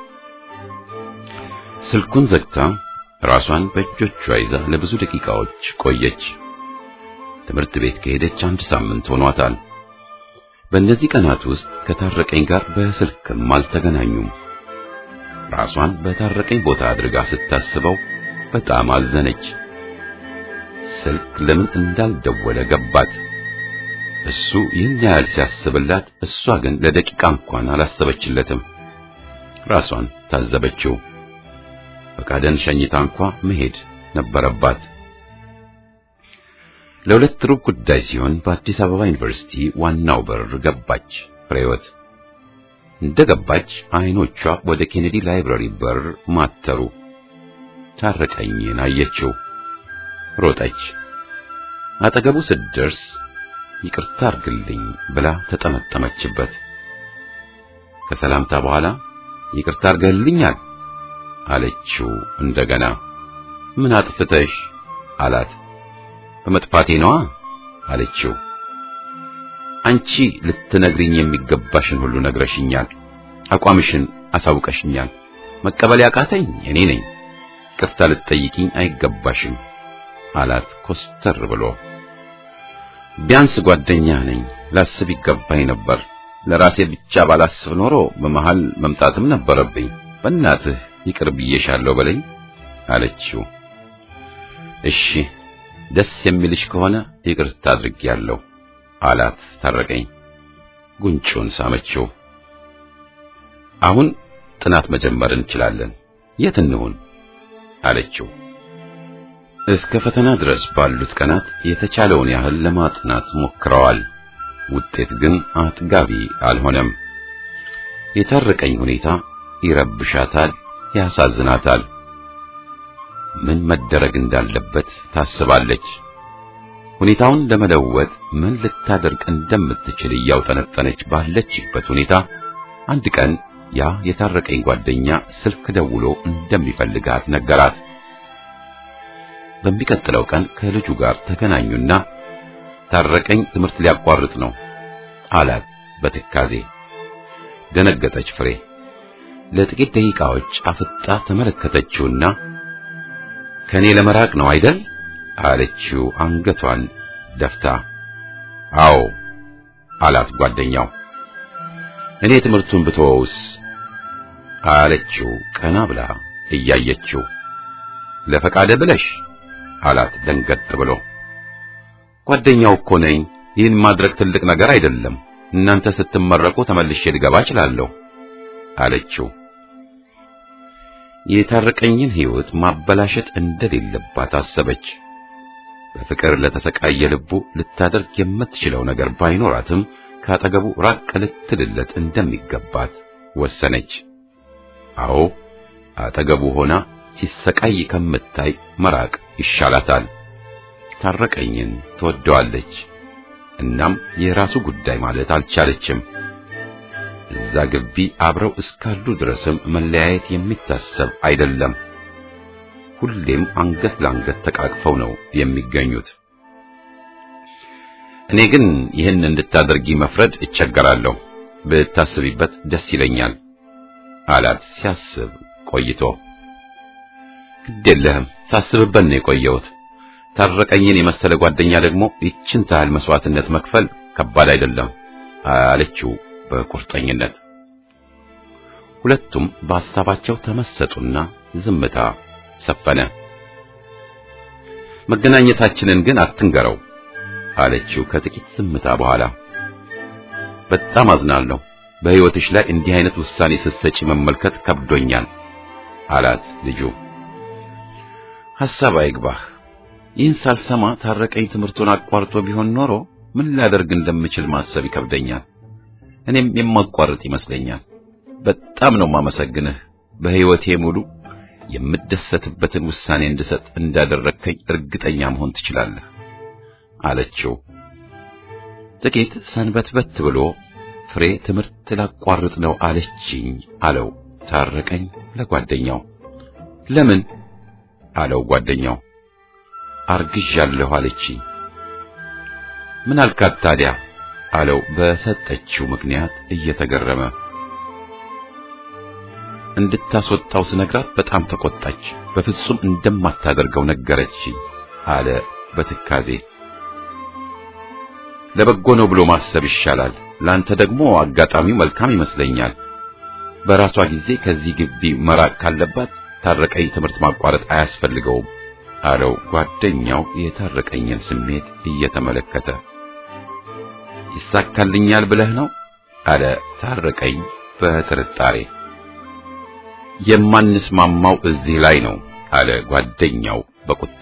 ስልኩን ዘግታ ራሷን በእጆቿ ይዛ ለብዙ ደቂቃዎች ቆየች። ትምህርት ቤት ከሄደች አንድ ሳምንት ሆኗታል። በእነዚህ ቀናት ውስጥ ከታረቀኝ ጋር በስልክም አልተገናኙም። ራሷን በታረቀኝ ቦታ አድርጋ ስታስበው በጣም አዘነች። ስልክ ለምን እንዳልደወለ ገባት። እሱ ይህን ያህል ሲያስብላት፣ እሷ ግን ለደቂቃ እንኳን አላሰበችለትም። ራሷን ታዘበችው። ፈቃደን ሸኝታ እንኳ መሄድ ነበረባት። ለሁለት ሩብ ጉዳይ ሲሆን በአዲስ አበባ ዩኒቨርሲቲ ዋናው በር ገባች ፍሬወት። እንደገባች አይኖቿ ወደ ኬኔዲ ላይብረሪ በር ማተሩ። ታረቀኝን አየችው። ሮጠች። አጠገቡ ስትደርስ ይቅርታ አርግልኝ ብላ ተጠመጠመችበት። ከሰላምታ በኋላ ይቅርታ አርገልኛል አለችው እንደገና። ምን አጥፍተሽ አላት። በመጥፋቴ ነዋ አለችው። አንቺ ልትነግሪኝ የሚገባሽን ሁሉ ነግረሽኛል። አቋምሽን አሳውቀሽኛል። መቀበል ያቃተኝ እኔ ነኝ። ይቅርታ ልትጠይቂኝ አይገባሽም አላት ኮስተር ብሎ። ቢያንስ ጓደኛ ነኝ ላስብ ይገባኝ ነበር። ለራሴ ብቻ ባላስብ ኖሮ በመሃል መምጣትም ነበረብኝ። በእናትህ ይቅር ብዬሻለሁ በለኝ አለችው። እሺ ደስ የሚልሽ ከሆነ ይቅርታ አድርጌያለሁ አላት ታረቀኝ። ጉንጩን ሳመችው። አሁን ጥናት መጀመር እንችላለን። የት እንሁን አለችው። እስከ ፈተና ድረስ ባሉት ቀናት የተቻለውን ያህል ለማጥናት ሞክረዋል። ውጤት ግን አጥጋቢ አልሆነም። የታረቀኝ ሁኔታ ይረብሻታል፣ ያሳዝናታል። ምን መደረግ እንዳለበት ታስባለች። ሁኔታውን ለመለወጥ ምን ልታደርግ እንደምትችል እያውጠነጠነች ባለችበት ሁኔታ አንድ ቀን ያ የታረቀኝ ጓደኛ ስልክ ደውሎ እንደሚፈልጋት ነገራት። በሚቀጥለው ቀን ከልጁ ጋር ተገናኙና ታረቀኝ ትምህርት ሊያቋርጥ ነው አላት በትካዜ። ደነገጠች ፍሬ። ለጥቂት ደቂቃዎች አፍጣ ተመለከተችውና ከኔ ለመራቅ ነው አይደል አለችው አንገቷን ደፍታ። አዎ አላት ጓደኛው። እኔ ትምህርቱን ብተወውስ አለችው ቀና ብላ እያየችው። ለፈቃደ ብለሽ አላት ደንገጥ ብሎ። ጓደኛው እኮ ነኝ። ይህን ማድረግ ትልቅ ነገር አይደለም። እናንተ ስትመረቁ ተመልሼ ልገባ እችላለሁ አለችው። የታረቀኝን ሕይወት ማበላሸት እንደሌለባት አሰበች። በፍቅር ለተሰቃየ ልቡ ልታደርግ የምትችለው ነገር ባይኖራትም ካጠገቡ ራቅ ልትልለት እንደሚገባት ወሰነች። አዎ አጠገቡ ሆና ሲሰቃይ ከምታይ መራቅ ይሻላታል። ታረቀኝን ትወደዋለች። እናም የራሱ ጉዳይ ማለት አልቻለችም። እዛ ግቢ አብረው እስካሉ ድረስም መለያየት የሚታሰብ አይደለም። ሁሌም አንገት ለአንገት ተቃቅፈው ነው የሚገኙት። እኔ ግን ይህን እንድታደርጊ መፍረድ እቸገራለሁ። ብታስቢበት ደስ ይለኛል አላት ሲያስብ ቆይቶ። ግድ የለህም ሳስብበት ነው የቆየሁት። ታረቀኝን የመሰለ ጓደኛ ደግሞ ይችን ታህል መስዋዕትነት መክፈል ከባድ አይደለም አለችው በቁርጠኝነት። ሁለቱም በሐሳባቸው ተመሰጡና ዝምታ ሰፈነ። መገናኘታችንን ግን አትንገረው አለችው ከጥቂት ዝምታ በኋላ። በጣም አዝናለሁ። በሕይወትሽ ላይ እንዲህ አይነት ውሳኔ ስትሰጪ መመልከት ከብዶኛል አላት ልጁ። ሐሳብ አይግባህ። ይህን ሳልሰማ ታረቀኝ ትምህርቱን አቋርጦ ቢሆን ኖሮ ምን ላደርግ እንደምችል ማሰብ ይከብደኛል። እኔም የማቋርጥ ይመስለኛል። በጣም ነው ማመሰግንህ። በሕይወቴ ሙሉ የምደሰትበትን ውሳኔ እንድሰጥ እንዳደረግከኝ እርግጠኛ መሆን ትችላለህ አለችው። ጥቂት ሰንበትበት ብሎ ፍሬ ትምህርት ላቋርጥ ነው አለችኝ አለው ታረቀኝ ለጓደኛው። ለምን አለው ጓደኛው። አርግዣለሁ አለችኝ። ምን አልካት ታዲያ አለው በሰጠችው ምክንያት እየተገረመ። እንድታስወጣው ስነግራት በጣም ተቆጣች። በፍጹም እንደማታደርገው ነገረችኝ አለ በትካዜ። ለበጎ ነው ብሎ ማሰብ ይሻላል። ላንተ ደግሞ አጋጣሚው መልካም ይመስለኛል። በራሷ ጊዜ ከዚህ ግቢ መራቅ ካለባት ታረቀኝ ትምህርት ማቋረጥ አያስፈልገውም አለው ጓደኛው የታረቀኝን ስሜት እየተመለከተ። ይሳካልኛል ብለህ ነው አለ ታረቀኝ በጥርጣሬ። የማንስማማው እዚህ ላይ ነው አለ ጓደኛው በቁጣ።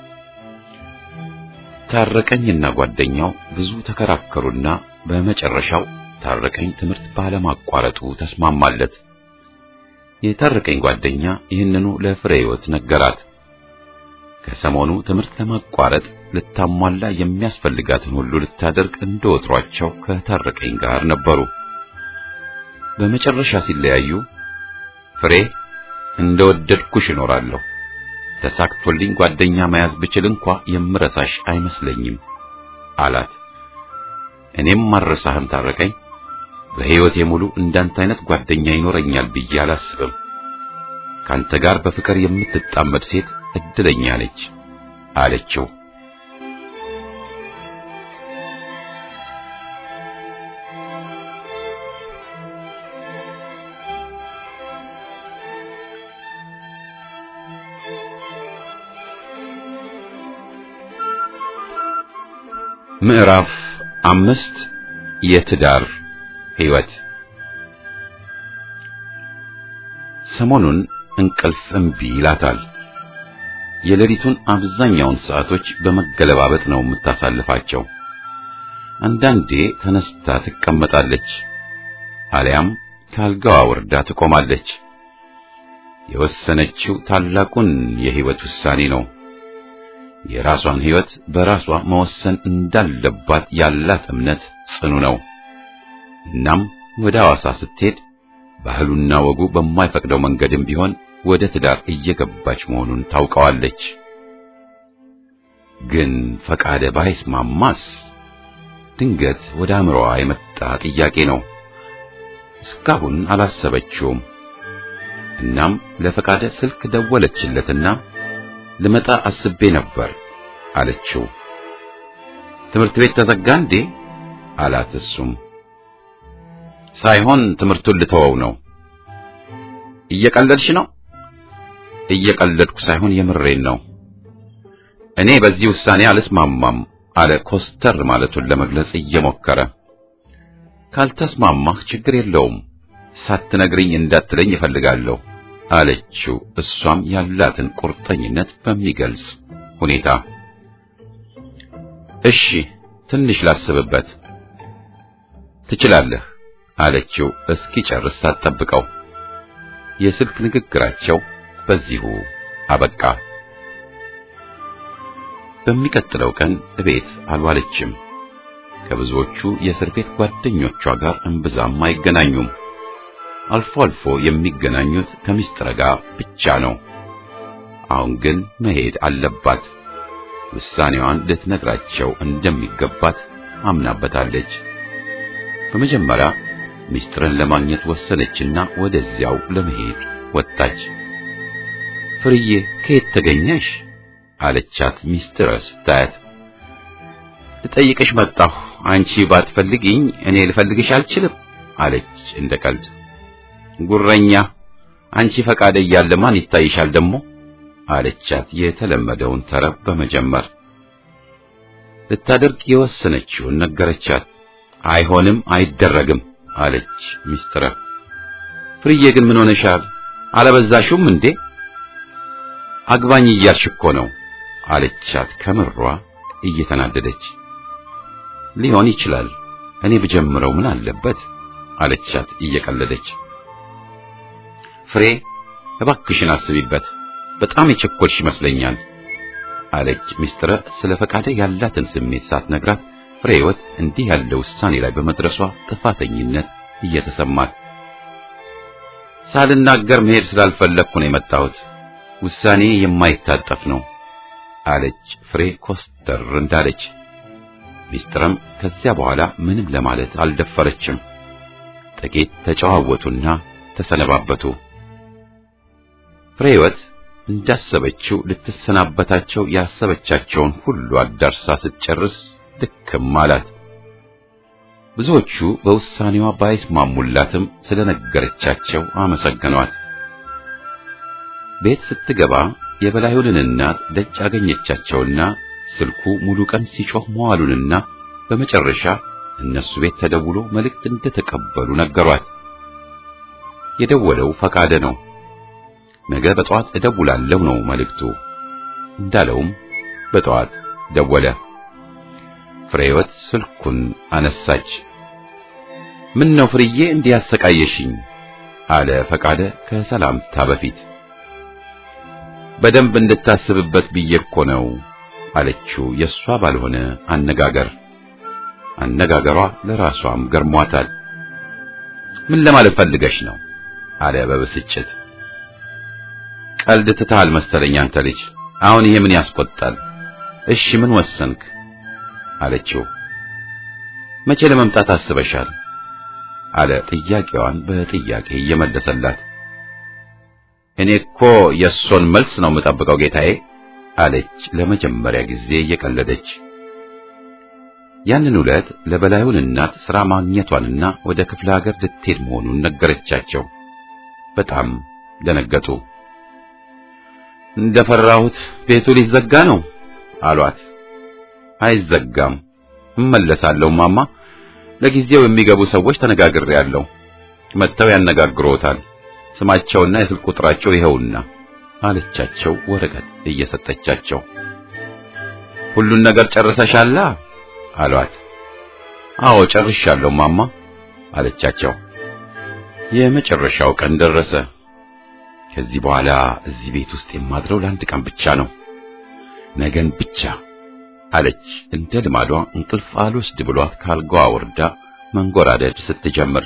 ታረቀኝና ጓደኛው ብዙ ተከራከሩና በመጨረሻው ታረቀኝ ትምህርት ባለማቋረጡ ተስማማለት። የታረቀኝ ጓደኛ ይህንኑ ለፍሬ ሕይወት ነገራት። ከሰሞኑ ትምህርት ለማቋረጥ ልታሟላ የሚያስፈልጋትን ሁሉ ልታደርግ እንደወትሯቸው ከታረቀኝ ጋር ነበሩ። በመጨረሻ ሲለያዩ ፍሬ እንደወደድኩሽ እኖራለሁ፣ ተሳክቶልኝ ጓደኛ መያዝ ብችል እንኳ የምረሳሽ አይመስለኝም አላት። እኔም ማረሳህም ታረቀኝ፣ በሕይወቴ ሙሉ እንዳንተ አይነት ጓደኛ ይኖረኛል ብዬ አላስብም። ካንተ ጋር በፍቅር የምትጣመድ ሴት እድለኛ ነች አለችው። ምዕራፍ አምስት የትዳር ሕይወት ሰሞኑን እንቅልፍ እምቢ ይላታል። የሌሊቱን አብዛኛውን ሰዓቶች በመገለባበጥ ነው የምታሳልፋቸው። አንዳንዴ ተነስታ ትቀመጣለች፣ አሊያም ካልጋዋ ወርዳ ትቆማለች። የወሰነችው ታላቁን የሕይወት ውሳኔ ነው። የራሷን ሕይወት በራሷ መወሰን እንዳለባት ያላት እምነት ጽኑ ነው። እናም ወደ ሐዋሳ ስትሄድ ባህሉና ወጉ በማይፈቅደው መንገድም ቢሆን ወደ ትዳር እየገባች መሆኑን ታውቀዋለች። ግን ፈቃደ ባይስማማስ? ድንገት ወደ አእምሮዋ የመጣ ጥያቄ ነው። እስካሁን አላሰበችውም። እናም ለፈቃደ ስልክ ደወለችለትና ልመጣ አስቤ ነበር አለችው። ትምህርት ቤት ተዘጋ እንዴ አላት። እሱም ሳይሆን ትምህርቱን ልተወው ነው። እየቀለድሽ ነው? እየቀለድኩ ሳይሆን የምሬን ነው። እኔ በዚህ ውሳኔ አልስማማም አለ ኮስተር ማለቱን ለመግለጽ እየሞከረ። ካልተስማማህ ችግር የለውም ሳትነግሪኝ እንዳትለኝ እፈልጋለሁ አለችው። እሷም ያላትን ቁርጠኝነት በሚገልጽ ሁኔታ እሺ ትንሽ ላስብበት። ትችላለህ አለችው እስኪጨርስ ሳትጠብቀው። የስልክ ንግግራቸው በዚሁ አበቃ። በሚቀጥለው ቀን እቤት አልዋለችም። ከብዙዎቹ የእስር ቤት ጓደኞቿ ጋር እምብዛም አይገናኙም። አልፎ አልፎ የሚገናኙት ከምስጢር ጋር ብቻ ነው። አሁን ግን መሄድ አለባት። ውሳኔዋን ልትነግራቸው እንደሚገባት አምናበታለች። በመጀመሪያ ምስጢርን ለማግኘት ወሰነችና ወደዚያው ለመሄድ ወጣች። ፍርዬ ከየት ተገኘሽ? አለቻት ምስጢር ስታያት። ልጠይቅሽ መጣሁ። አንቺ ባትፈልጊኝ እኔ ልፈልግሽ አልችልም አለች እንደ ቀልድ። ጉረኛ አንቺ ፈቃደ እያለ ማን ይታይሻል ደግሞ? አለቻት የተለመደውን ተረብ በመጀመር ልታደርግ የወሰነችውን ነገረቻት። አይሆንም፣ አይደረግም አለች ሚስትረ። ፍርዬ ግን ምን ሆነሻል? አለበዛሹም እንዴ? አግባኝ እያልሽ እኮ ነው አለቻት ከምሯ እየተናደደች። ሊሆን ይችላል እኔ ብጀምረው ምን አለበት አለቻት እየቀለደች። ፍሬ እባክሽን አስቢበት፣ በጣም የቸኮልሽ ይመስለኛል አለች ሚስትረ ስለ ፈቃደ ያላትን ስሜት ሳትነግራት ፍሬ ሕይወት እንዲህ ያለ ውሳኔ ላይ በመድረሷ ጥፋተኝነት እየተሰማት ሳልናገር መሄድ ስላልፈለግኩ ነው የመጣሁት። ውሳኔ የማይታጠፍ ነው አለች ፍሬ ኮስተር እንዳለች። ሚስትረም ከዚያ በኋላ ምንም ለማለት አልደፈረችም። ጥቂት ተጨዋወቱና ተሰነባበቱ። ፍሬ ሕይወት እንዳሰበችው ልትሰናበታቸው ያሰበቻቸውን ሁሉ አዳርሳ ስትጨርስ ድክም አላት። ብዙዎቹ በውሳኔዋ ባይስማሙላትም ስለነገረቻቸው አመሰገኗት። ቤት ስትገባ የበላዩንን እናት ደጅ አገኘቻቸውና ስልኩ ሙሉ ቀን ሲጮህ መዋሉንና በመጨረሻ እነሱ ቤት ተደውሎ መልእክት እንደተቀበሉ ነገሯት። የደወለው ፈቃደ ነው። ነገ በጠዋት እደውላለሁ ነው መልእክቱ። እንዳለውም በጠዋት ደወለ። ፍሬወት ስልኩን አነሳች። ምን ነው ፍርዬ እንዲህ ያሰቃየሽኝ? አለ ፈቃደ ከሰላምታ በፊት። በደንብ እንድታስብበት ብዬ እኮ ነው አለችው የሷ ባልሆነ አነጋገር። አነጋገሯ ለራሷም ገርሟታል። ምን ለማለት ፈልገሽ ነው? አለ በብስጭት። ቀልድ ትተሃል መሰለኝ አንተ ልጅ። አሁን ይሄ ምን ያስቆጣል? እሺ ምን ወሰንክ? አለችው። መቼ ለመምጣት አስበሻል? አለ ጥያቄዋን በጥያቄ እየመለሰላት። እኔ እኮ የእሱን መልስ ነው የምጠብቀው ጌታዬ አለች ለመጀመሪያ ጊዜ እየቀለደች። ያንን ዕለት ለበላዩን እናት ሥራ ማግኘቷንና ወደ ክፍለ ሀገር ልትሄድ መሆኑን ነገረቻቸው። በጣም ደነገጡ። እንደፈራሁት ቤቱ ሊዘጋ ነው አሏት። አይዘጋም፣ እመለሳለሁ ማማ። ለጊዜው የሚገቡ ሰዎች ተነጋግሬያለሁ። መጥተው ያነጋግሮታል። ስማቸውና የስልክ ቁጥራቸው ይኸውና አለቻቸው ወረቀት እየሰጠቻቸው። ሁሉን ነገር ጨርሰሻላ አሏት። አዎ ጨርሻለሁ ማማ አለቻቸው። የመጨረሻው ቀን ደረሰ። ከዚህ በኋላ እዚህ ቤት ውስጥ የማድረው ለአንድ ቀን ብቻ ነው፣ ነገን ብቻ አለች። እንደ ልማዷ እንቅልፍ አልወስድ ብሏት ካልጋዋ ወርዳ መንጎራደድ ስትጀምር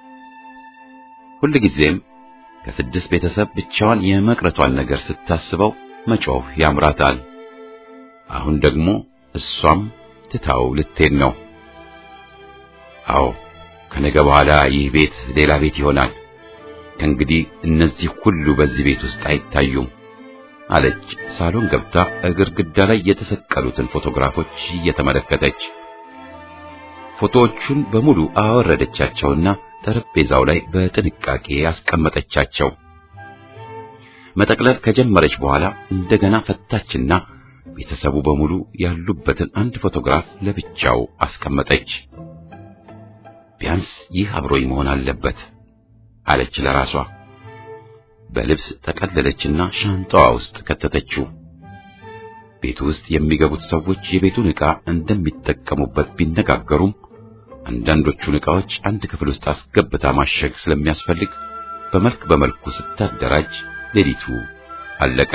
ሁልጊዜም ከስድስት ቤተሰብ ብቻዋን የመቅረቷን ነገር ስታስበው መጮህ ያምራታል። አሁን ደግሞ እሷም ትታው ልትሄድ ነው። አዎ ከነገ በኋላ ይህ ቤት ሌላ ቤት ይሆናል። ከእንግዲህ እነዚህ ሁሉ በዚህ ቤት ውስጥ አይታዩም አለች ሳሎን ገብታ ግድግዳ ላይ የተሰቀሉትን ፎቶግራፎች እየተመለከተች። ፎቶዎቹን በሙሉ አወረደቻቸውና ጠረጴዛው ላይ በጥንቃቄ ያስቀመጠቻቸው። መጠቅለል ከጀመረች በኋላ እንደገና ፈታችና ቤተሰቡ በሙሉ ያሉበትን አንድ ፎቶግራፍ ለብቻው አስቀመጠች። ቢያንስ ይህ አብሮኝ መሆን አለበት አለች ለራሷ። በልብስ ጠቀለለችና ሻንጣዋ ውስጥ ከተተችው። ቤቱ ውስጥ የሚገቡት ሰዎች የቤቱን ዕቃ እንደሚጠቀሙበት ቢነጋገሩም አንዳንዶቹን ዕቃዎች አንድ ክፍል ውስጥ አስገብታ ማሸግ ስለሚያስፈልግ በመልክ በመልኩ ስታደራጅ ሌሊቱ አለቀ።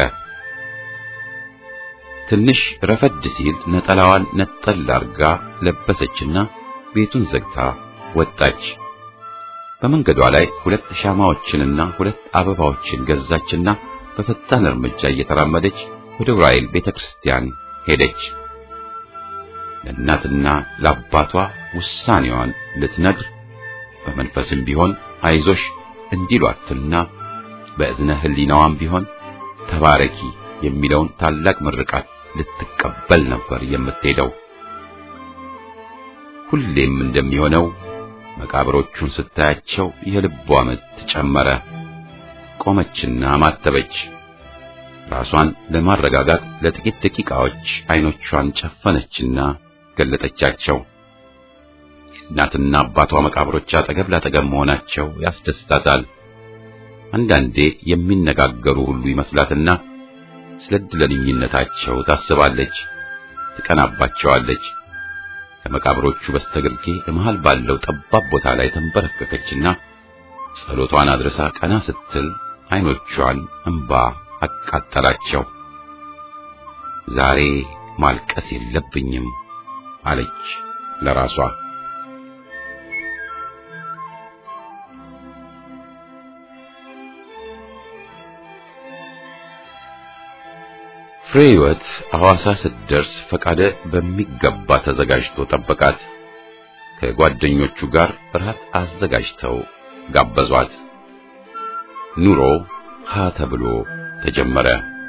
ትንሽ ረፈድ ሲል ነጠላዋን ነጠል አርጋ ለበሰችና ቤቱን ዘግታ ወጣች። በመንገዷ ላይ ሁለት ሻማዎችንና ሁለት አበባዎችን ገዛችና በፈጣን እርምጃ እየተራመደች ወደ ዑራኤል ቤተክርስቲያን ሄደች። ለእናትና ለአባቷ ውሳኔዋን ልትነግር በመንፈስም ቢሆን አይዞሽ እንዲሏትና በእዝነ ሕሊናዋም ቢሆን ተባረኪ የሚለውን ታላቅ ምርቃት ልትቀበል ነበር የምትሄደው። ሁሌም እንደሚሆነው መቃብሮቹን ስታያቸው የልቧ ምት ጨመረ። ቆመችና ማተበች። ራሷን ለማረጋጋት ለጥቂት ደቂቃዎች አይኖቿን ጨፈነችና ገለጠቻቸው። እናትና አባቷ መቃብሮች አጠገብ ላጠገብ መሆናቸው ያስደስታታል። አንዳንዴ የሚነጋገሩ ሁሉ ይመስላትና ስለ ዕድለኝነታቸው ታስባለች፣ ትቀናባቸዋለች። ከመቃብሮቹ በስተግርጌ በመሃል ባለው ጠባብ ቦታ ላይ ተንበረከከችና ጸሎቷን አድርሳ ቀና ስትል አይኖቿን እንባ አቃጠላቸው። ዛሬ ማልቀስ የለብኝም አለች ለራሷ። ፍሬ ሕይወት ሐዋሳ ስትደርስ ፈቃደ በሚገባ ተዘጋጅቶ ጠበቃት። ከጓደኞቹ ጋር እራት አዘጋጅተው ጋበዟት። ኑሮ ሀ ተብሎ ተጀመረ።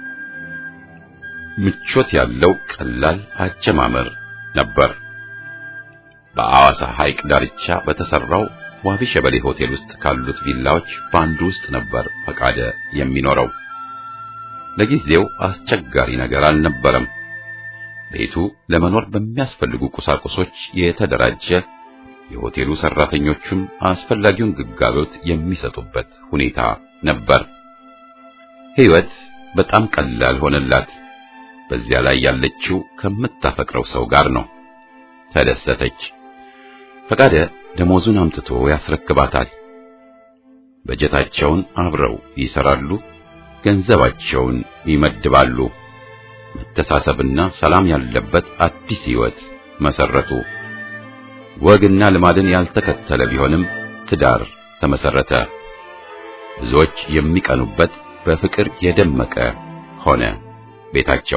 ምቾት ያለው ቀላል አጀማመር ነበር። በሐዋሳ ሐይቅ ዳርቻ በተሰራው ዋቢ ሸበሌ ሆቴል ውስጥ ካሉት ቪላዎች በአንዱ ውስጥ ነበር ፈቃደ የሚኖረው። ለጊዜው አስቸጋሪ ነገር አልነበረም። ቤቱ ለመኖር በሚያስፈልጉ ቁሳቁሶች የተደራጀ፣ የሆቴሉ ሰራተኞቹም አስፈላጊውን ግልጋሎት የሚሰጡበት ሁኔታ ነበር። ሕይወት በጣም ቀላል ሆነላት። በዚያ ላይ ያለችው ከምታፈቅረው ሰው ጋር ነው። ተደሰተች። ፈቃደ ደሞዙን አምጥቶ ያስረክባታል። በጀታቸውን አብረው ይሰራሉ። ገንዘባቸውን ይመድባሉ። መተሳሰብና ሰላም ያለበት አዲስ ሕይወት መሰረቱ። ወግና ልማድን ያልተከተለ ቢሆንም ትዳር ተመሰረተ። ብዙዎች የሚቀኑበት በፍቅር የደመቀ ሆነ ቤታቸው።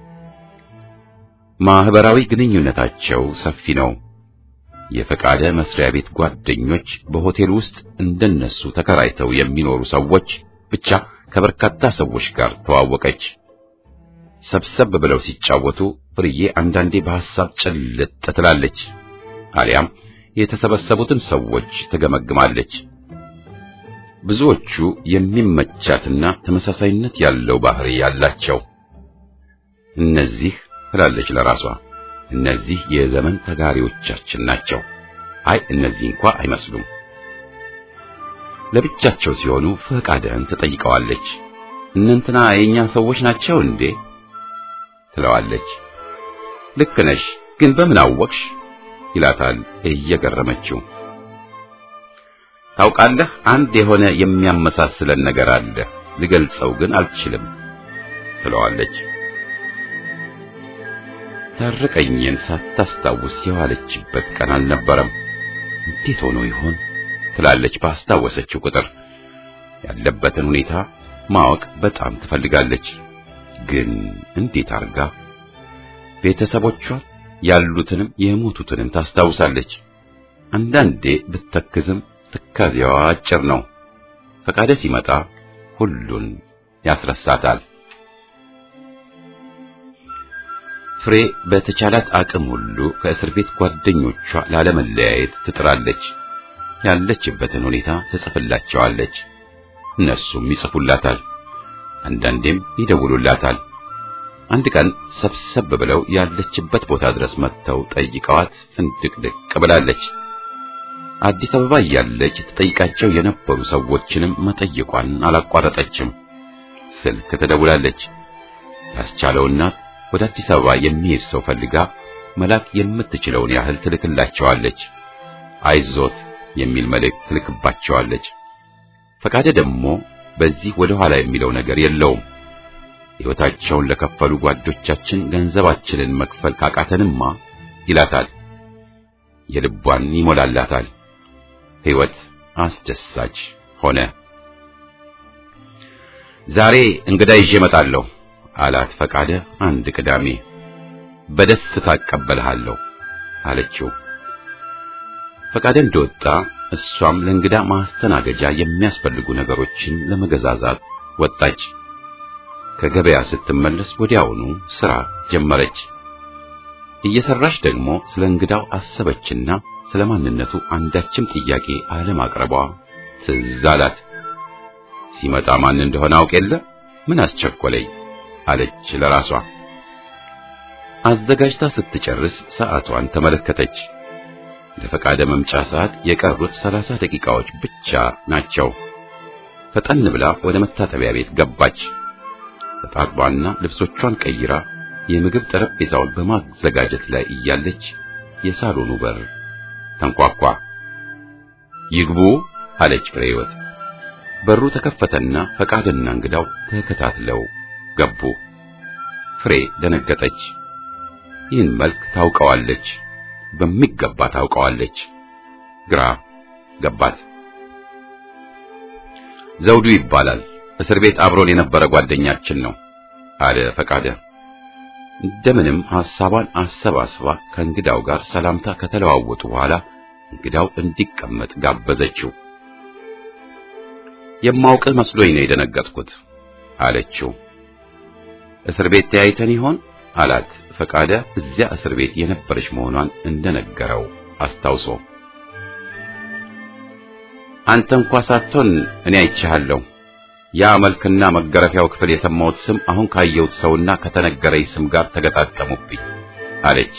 ማህበራዊ ግንኙነታቸው ሰፊ ነው። የፈቃደ መስሪያ ቤት ጓደኞች፣ በሆቴል ውስጥ እንደነሱ ተከራይተው የሚኖሩ ሰዎች ብቻ ከበርካታ ሰዎች ጋር ተዋወቀች። ሰብሰብ ብለው ሲጫወቱ ፍርዬ አንዳንዴ በሐሳብ ጭልጥ ትላለች፣ አሊያም የተሰበሰቡትን ሰዎች ትገመግማለች። ብዙዎቹ የሚመቻትና ተመሳሳይነት ያለው ባህሪ ያላቸው እነዚህ ትላለች ለራሷ እነዚህ የዘመን ተጋሪዎቻችን ናቸው። አይ እነዚህ እንኳ አይመስሉም። ለብቻቸው ሲሆኑ ፈቃደን ትጠይቀዋለች። እነንትና የኛ ሰዎች ናቸው እንዴ ትለዋለች። ልክ ነሽ፣ ግን በምን አወቅሽ ይላታል እየገረመችው። ታውቃለህ፣ አንድ የሆነ የሚያመሳስለን ነገር አለ፣ ልገልጸው ግን አልችልም ትለዋለች። ታረቀኝን ሳታስታውስ የዋለችበት ቀን አልነበረም። እንዴት ሆኖ ይሆን ትላለች ባስታወሰችው ቁጥር። ያለበትን ሁኔታ ማወቅ በጣም ትፈልጋለች፣ ግን እንዴት አርጋ? ቤተሰቦቿን ያሉትንም የሞቱትንም ታስታውሳለች። አንዳንዴ ብትተክዝም ትካዜዋ አጭር ነው። ፈቃደ ሲመጣ ሁሉን ያስረሳታል። ፍሬ በተቻላት አቅም ሁሉ ከእስር ቤት ጓደኞቿ ላለመለያየት ትጥራለች። ያለችበትን ሁኔታ ትጽፍላቸዋለች። እነሱም ይጽፉላታል። አንዳንዴም ይደውሉላታል። አንድ ቀን ሰብሰብ ብለው ያለችበት ቦታ ድረስ መጥተው ጠይቀዋት ፍንድቅድቅ ብላለች። አዲስ አበባ እያለች ትጠይቃቸው የነበሩ ሰዎችንም መጠየቋን አላቋረጠችም። ስልክ ትደውላለች። ያስቻለው እናት ወደ አዲስ አበባ የሚሄድ ሰው ፈልጋ መላክ የምትችለውን ያህል ትልክላቸዋለች። አይዞት የሚል መልእክት ትልክባቸዋለች። ፈቃደ ደግሞ በዚህ ወደ ኋላ የሚለው ነገር የለውም። ሕይወታቸውን ለከፈሉ ጓዶቻችን ገንዘባችንን መክፈል ካቃተንማ ይላታል። የልቧን ይሞላላታል። ሕይወት አስደሳች ሆነ። ዛሬ እንግዳ ይዤ እመጣለሁ አላት ፈቃደ አንድ ቅዳሜ። በደስታ እቀበልሃለሁ አለችው። ፈቃደ እንደወጣ እሷም ለእንግዳ ማስተናገጃ የሚያስፈልጉ ነገሮችን ለመገዛዛት ወጣች። ከገበያ ስትመለስ ወዲያውኑ ስራ ጀመረች። እየሰራች ደግሞ ስለ እንግዳው አሰበችና ስለ ማንነቱ አንዳችም ጥያቄ አለማቅረቧ ትዝ አላት። ሲመጣ ማን እንደሆነ አውቅ የለ ምን አስቸኮለኝ አለች ለራሷ። አዘጋጅታ ስትጨርስ ሰዓቷን ተመለከተች። ለፈቃደ መምጫ ሰዓት የቀሩት ሰላሳ ደቂቃዎች ብቻ ናቸው። ፈጠን ብላ ወደ መታጠቢያ ቤት ገባች። ተጣጥባና ልብሶቿን ቀይራ የምግብ ጠረጴዛውን በማዘጋጀት ላይ እያለች የሳሎኑ በር ተንኳኳ። ይግቡ አለች ፍሬህይወት። በሩ ተከፈተና ፈቃድና እንግዳው ተከታትለው ገቡ። ፍሬ ደነገጠች። ይህን መልክ ታውቀዋለች፣ በሚገባ ታውቀዋለች። ግራ ገባት። ዘውዱ ይባላል። እስር ቤት አብሮን የነበረ ጓደኛችን ነው አለ ፈቃደ። እንደምንም ሐሳቧን አሰባስባ ከእንግዳው ጋር ሰላምታ ከተለዋወጡ በኋላ እንግዳው እንዲቀመጥ ጋበዘችው። የማውቅ መስሎኝ ነው የደነገጥኩት አለችው። እስር ቤት ተያይተን ይሆን አላት ፈቃደ እዚያ እስር ቤት የነበረች መሆኗን እንደነገረው አስታውሶ። አንተ እንኳ ሳትሆን እኔ አይቼሃለሁ። ያ መልክና መገረፊያው ክፍል የሰማሁት ስም አሁን ካየሁት ሰውና ከተነገረኝ ስም ጋር ተገጣጠሙብኝ አለች።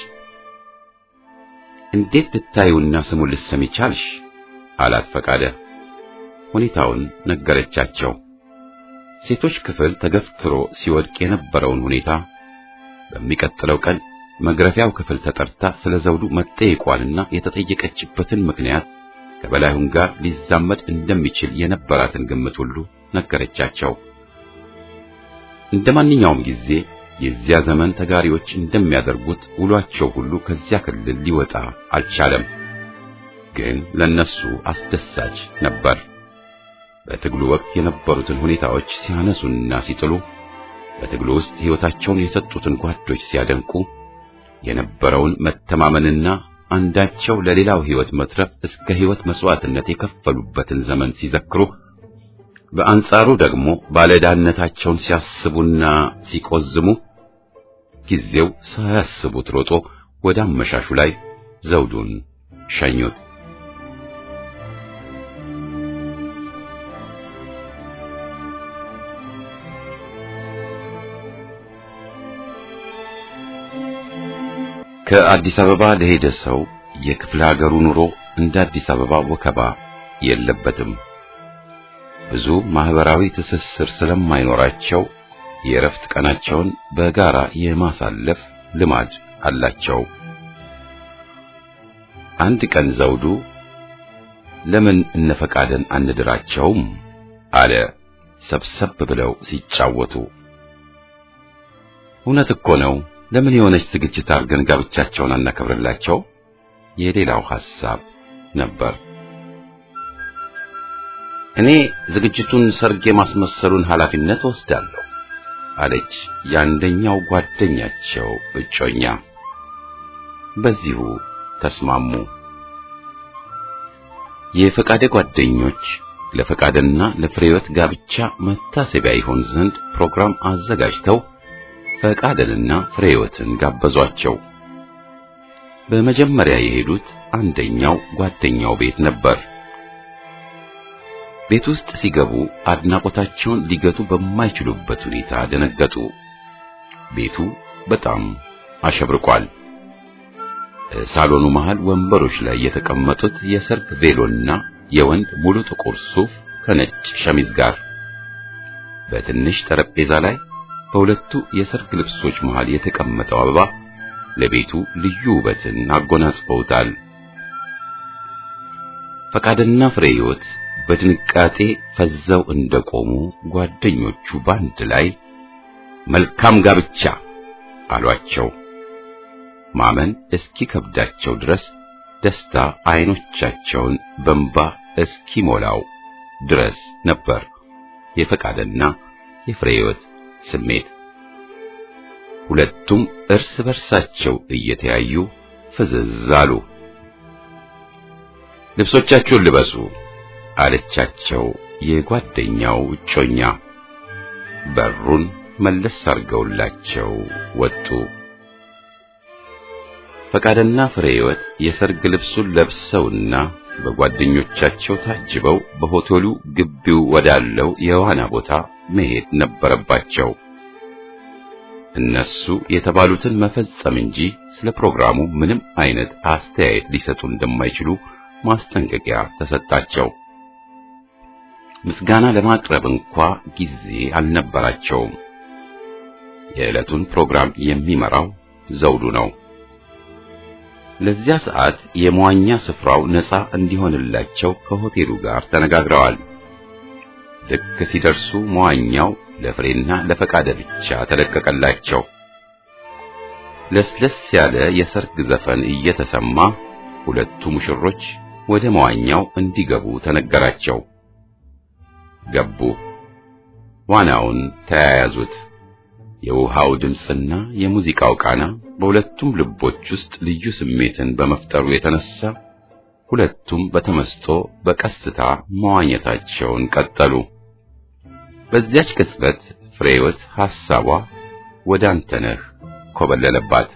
እንዴት ልታዩና ስሙን ልትሰሚ ቻልሽ? አላት ፈቃደ። ሁኔታውን ነገረቻቸው። ሴቶች ክፍል ተገፍትሮ ሲወድቅ የነበረውን ሁኔታ በሚቀጥለው ቀን መግረፊያው ክፍል ተጠርታ ስለ ዘውዱ መጠየቋንና የተጠየቀችበትን ምክንያት ከበላዩን ጋር ሊዛመድ እንደሚችል የነበራትን ግምት ሁሉ ነገረቻቸው። እንደ ማንኛውም ጊዜ የዚያ ዘመን ተጋሪዎች እንደሚያደርጉት ውሏቸው ሁሉ ከዚያ ክልል ሊወጣ አልቻለም። ግን ለነሱ አስደሳች ነበር። በትግሉ ወቅት የነበሩትን ሁኔታዎች ሲያነሱና ሲጥሉ፣ በትግሉ ውስጥ ሕይወታቸውን የሰጡትን ጓዶች ሲያደንቁ፣ የነበረውን መተማመንና አንዳቸው ለሌላው ሕይወት መትረፍ እስከ ሕይወት መስዋዕትነት የከፈሉበትን ዘመን ሲዘክሩ፣ በአንጻሩ ደግሞ ባለዕዳነታቸውን ሲያስቡና ሲቆዝሙ ጊዜው ሳያስቡት ሮጦ ወደ አመሻሹ ላይ ዘውዱን ሸኙት። ከአዲስ አበባ ለሄደ ሰው የክፍለ ሀገሩ ኑሮ እንደ አዲስ አበባ ወከባ የለበትም። ብዙ ማህበራዊ ትስስር ስለማይኖራቸው የእረፍት ቀናቸውን በጋራ የማሳለፍ ልማድ አላቸው። አንድ ቀን ዘውዱ ለምን እነፈቃደን አንድራቸውም አለ ሰብሰብ ብለው ሲጫወቱ። እውነት እኮ ነው። ለምን የሆነች ዝግጅት አድርገን ጋብቻቸውን አናከብርላቸው? የሌላው ሐሳብ ነበር። እኔ ዝግጅቱን ሰርግ የማስመሰሉን ኃላፊነት ወስዳለሁ አለች የአንደኛው ጓደኛቸው እጮኛ። በዚሁ ተስማሙ። የፈቃደ ጓደኞች ለፈቃደና ለፍሬወት ጋብቻ መታሰቢያ ይሆን ዘንድ ፕሮግራም አዘጋጅተው ፈቃደንና ፍሬወትን ጋበዟቸው። በመጀመሪያ የሄዱት አንደኛው ጓደኛው ቤት ነበር። ቤት ውስጥ ሲገቡ አድናቆታቸውን ሊገቱ በማይችሉበት ሁኔታ ደነገጡ። ቤቱ በጣም አሸብርቋል። ሳሎኑ መሃል ወንበሮች ላይ የተቀመጡት የሰርግ ቬሎና የወንድ ሙሉ ጥቁር ሱፍ ከነጭ ሸሚዝ ጋር በትንሽ ጠረጴዛ ላይ በሁለቱ የሰርግ ልብሶች መሃል የተቀመጠው አበባ ለቤቱ ልዩ ውበትን አጎናጽፈውታል። ፈቃድና ፍሬ ሕይወት በድንጋጤ ፈዘው እንደቆሙ ጓደኞቹ ባንድ ላይ መልካም ጋብቻ አሏቸው። ማመን እስኪከብዳቸው ድረስ ደስታ አይኖቻቸውን በንባ እስኪሞላው ድረስ ነበር የፈቃደና የፍሬ ሕይወት ስሜት። ሁለቱም እርስ በርሳቸው እየተያዩ ፍዝዝ አሉ። ልብሶቻችሁን ልበሱ አለቻቸው የጓደኛው እጮኛ። በሩን መለስ አድርገውላቸው ወጡ። ፈቃድና ፍሬ ሕይወት የሰርግ ልብሱን ለብሰውና በጓደኞቻቸው ታጅበው በሆቴሉ ግቢው ወዳለው የዋና ቦታ መሄድ ነበረባቸው። እነሱ የተባሉትን መፈጸም እንጂ ስለ ፕሮግራሙ ምንም አይነት አስተያየት ሊሰጡ እንደማይችሉ ማስጠንቀቂያ ተሰጣቸው። ምስጋና ለማቅረብ እንኳ ጊዜ አልነበራቸውም። የዕለቱን ፕሮግራም የሚመራው ዘውዱ ነው። ለዚያ ሰዓት የመዋኛ ስፍራው ነፃ እንዲሆንላቸው ከሆቴሉ ጋር ተነጋግረዋል። ልክ ሲደርሱ መዋኛው ለፍሬና ለፈቃደ ብቻ ተለቀቀላቸው። ለስለስ ያለ የሰርግ ዘፈን እየተሰማ ሁለቱ ሙሽሮች ወደ መዋኛው እንዲገቡ ተነገራቸው። ገቡ። ዋናውን ተያያዙት። የውሃው ድምፅና የሙዚቃው ቃና በሁለቱም ልቦች ውስጥ ልዩ ስሜትን በመፍጠሩ የተነሳ ሁለቱም በተመስጦ በቀስታ መዋኘታቸውን ቀጠሉ። በዚያች ቅጽበት ፍሬወት ሐሳቧ ወደ አንተነህ ኮበለለባት።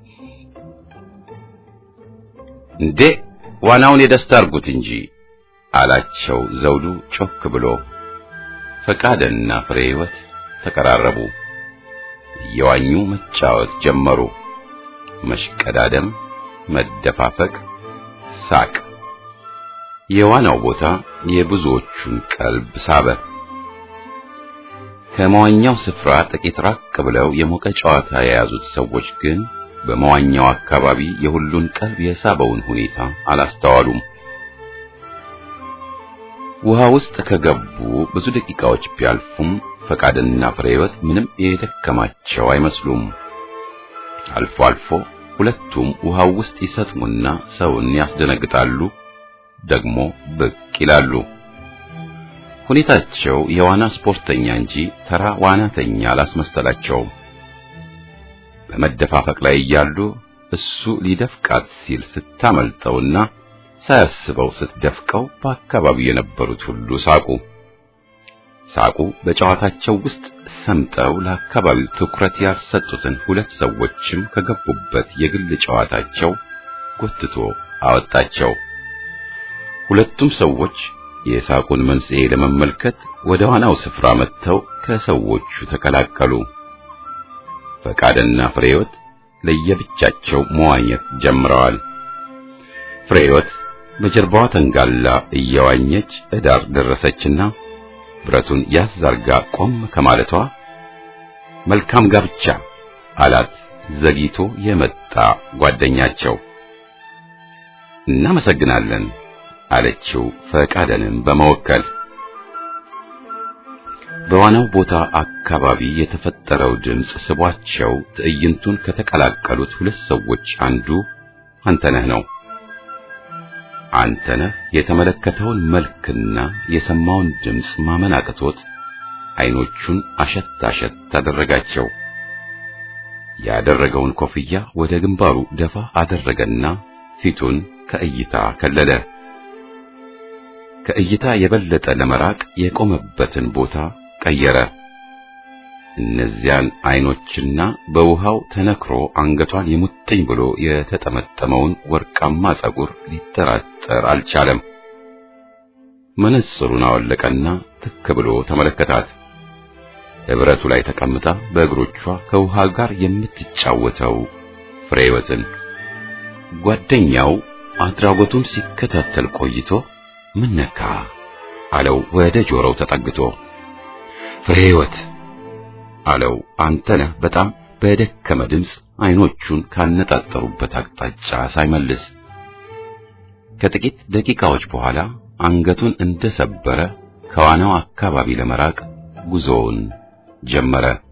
እንዴ ዋናውን የደስታ አርጉት እንጂ አላቸው ዘውዱ ጮክ ብሎ። ፈቃደና ፍሬ ሕይወት ተቀራረቡ። እየዋኙ መጫወት ጀመሩ። መሽቀዳደም፣ መደፋፈቅ፣ ሳቅ። የዋናው ቦታ የብዙዎቹን ቀልብ ሳበ። ከመዋኛው ስፍራ ጥቂት ራቅ ብለው የሞቀ ጨዋታ የያዙት ሰዎች ግን በመዋኛው አካባቢ የሁሉን ቀልብ የሳበውን ሁኔታ አላስተዋሉም። ውሃ ውስጥ ከገቡ ብዙ ደቂቃዎች ቢያልፉም ፈቃድና ፍሬ ሕይወት ምንም የደከማቸው አይመስሉም። አልፎ አልፎ ሁለቱም ውሃው ውስጥ ይሰጥሙና ሰውን ያስደነግጣሉ፣ ደግሞ ብቅ ይላሉ። ሁኔታቸው የዋና ስፖርተኛ እንጂ ተራ ዋናተኛ አላስመሰላቸውም። በመደፋፈቅ ላይ እያሉ እሱ ሊደፍቃት ሲል ስታመልጠውና ሳያስበው ስትደፍቀው በአካባቢው የነበሩት ሁሉ ሳቁ። ሳቁ በጨዋታቸው ውስጥ ሰምጠው ለአካባቢው ትኩረት ያልሰጡትን ሁለት ሰዎችም ከገቡበት የግል ጨዋታቸው ጎትቶ አወጣቸው። ሁለቱም ሰዎች የሳቁን መንስኤ ለመመልከት ወደ ዋናው ስፍራ መጥተው ከሰዎቹ ተቀላቀሉ። ፈቃድና ፍሬወት ለየብቻቸው መዋኘት ጀምረዋል። ፍሬህይወት በጀርባዋ ተንጋላ እየዋኘች እዳር ደረሰችና ብረቱን ያዝ አርጋ ቆም ከማለቷ መልካም ጋብቻ አላት ዘግይቶ የመጣ ጓደኛቸው። እናመሰግናለን አለችው ፈቃደንም በመወከል በዋናው ቦታ አካባቢ የተፈጠረው ድምፅ ስቧቸው ትዕይንቱን ከተቀላቀሉት ሁለት ሰዎች አንዱ አንተነህ ነው። አንተነህ የተመለከተውን መልክና የሰማውን ድምፅ ማመን አቅቶት አይኖቹን አሸት አሸት አደረጋቸው። ያደረገውን ኮፍያ ወደ ግንባሩ ደፋ አደረገና ፊቱን ከእይታ ከለለ። ከእይታ የበለጠ ለመራቅ የቆመበትን ቦታ ቀየረ። እነዚያን አይኖችና በውሃው ተነክሮ አንገቷን የሙጥኝ ብሎ የተጠመጠመውን ወርቃማ ጸጉር ሊጠራጠር አልቻለም። መነጽሩን አወለቀና ትክ ብሎ ተመለከታት። ህብረቱ ላይ ተቀምጣ በእግሮቿ ከውሃ ጋር የምትጫወተው ፍሬህይወትን ጓደኛው አድራጎቱን ሲከታተል ቆይቶ ምን ነካ አለው ወደ ጆሮው ተጠግቶ። ፍሬህይወት አለው አንተነህ በጣም በደከመ ድምፅ አይኖቹን ካነጣጠሩበት አቅጣጫ ሳይመልስ። ከጥቂት ደቂቃዎች በኋላ አንገቱን እንደሰበረ ከዋናው አካባቢ ለመራቅ ጉዞውን ጀመረ።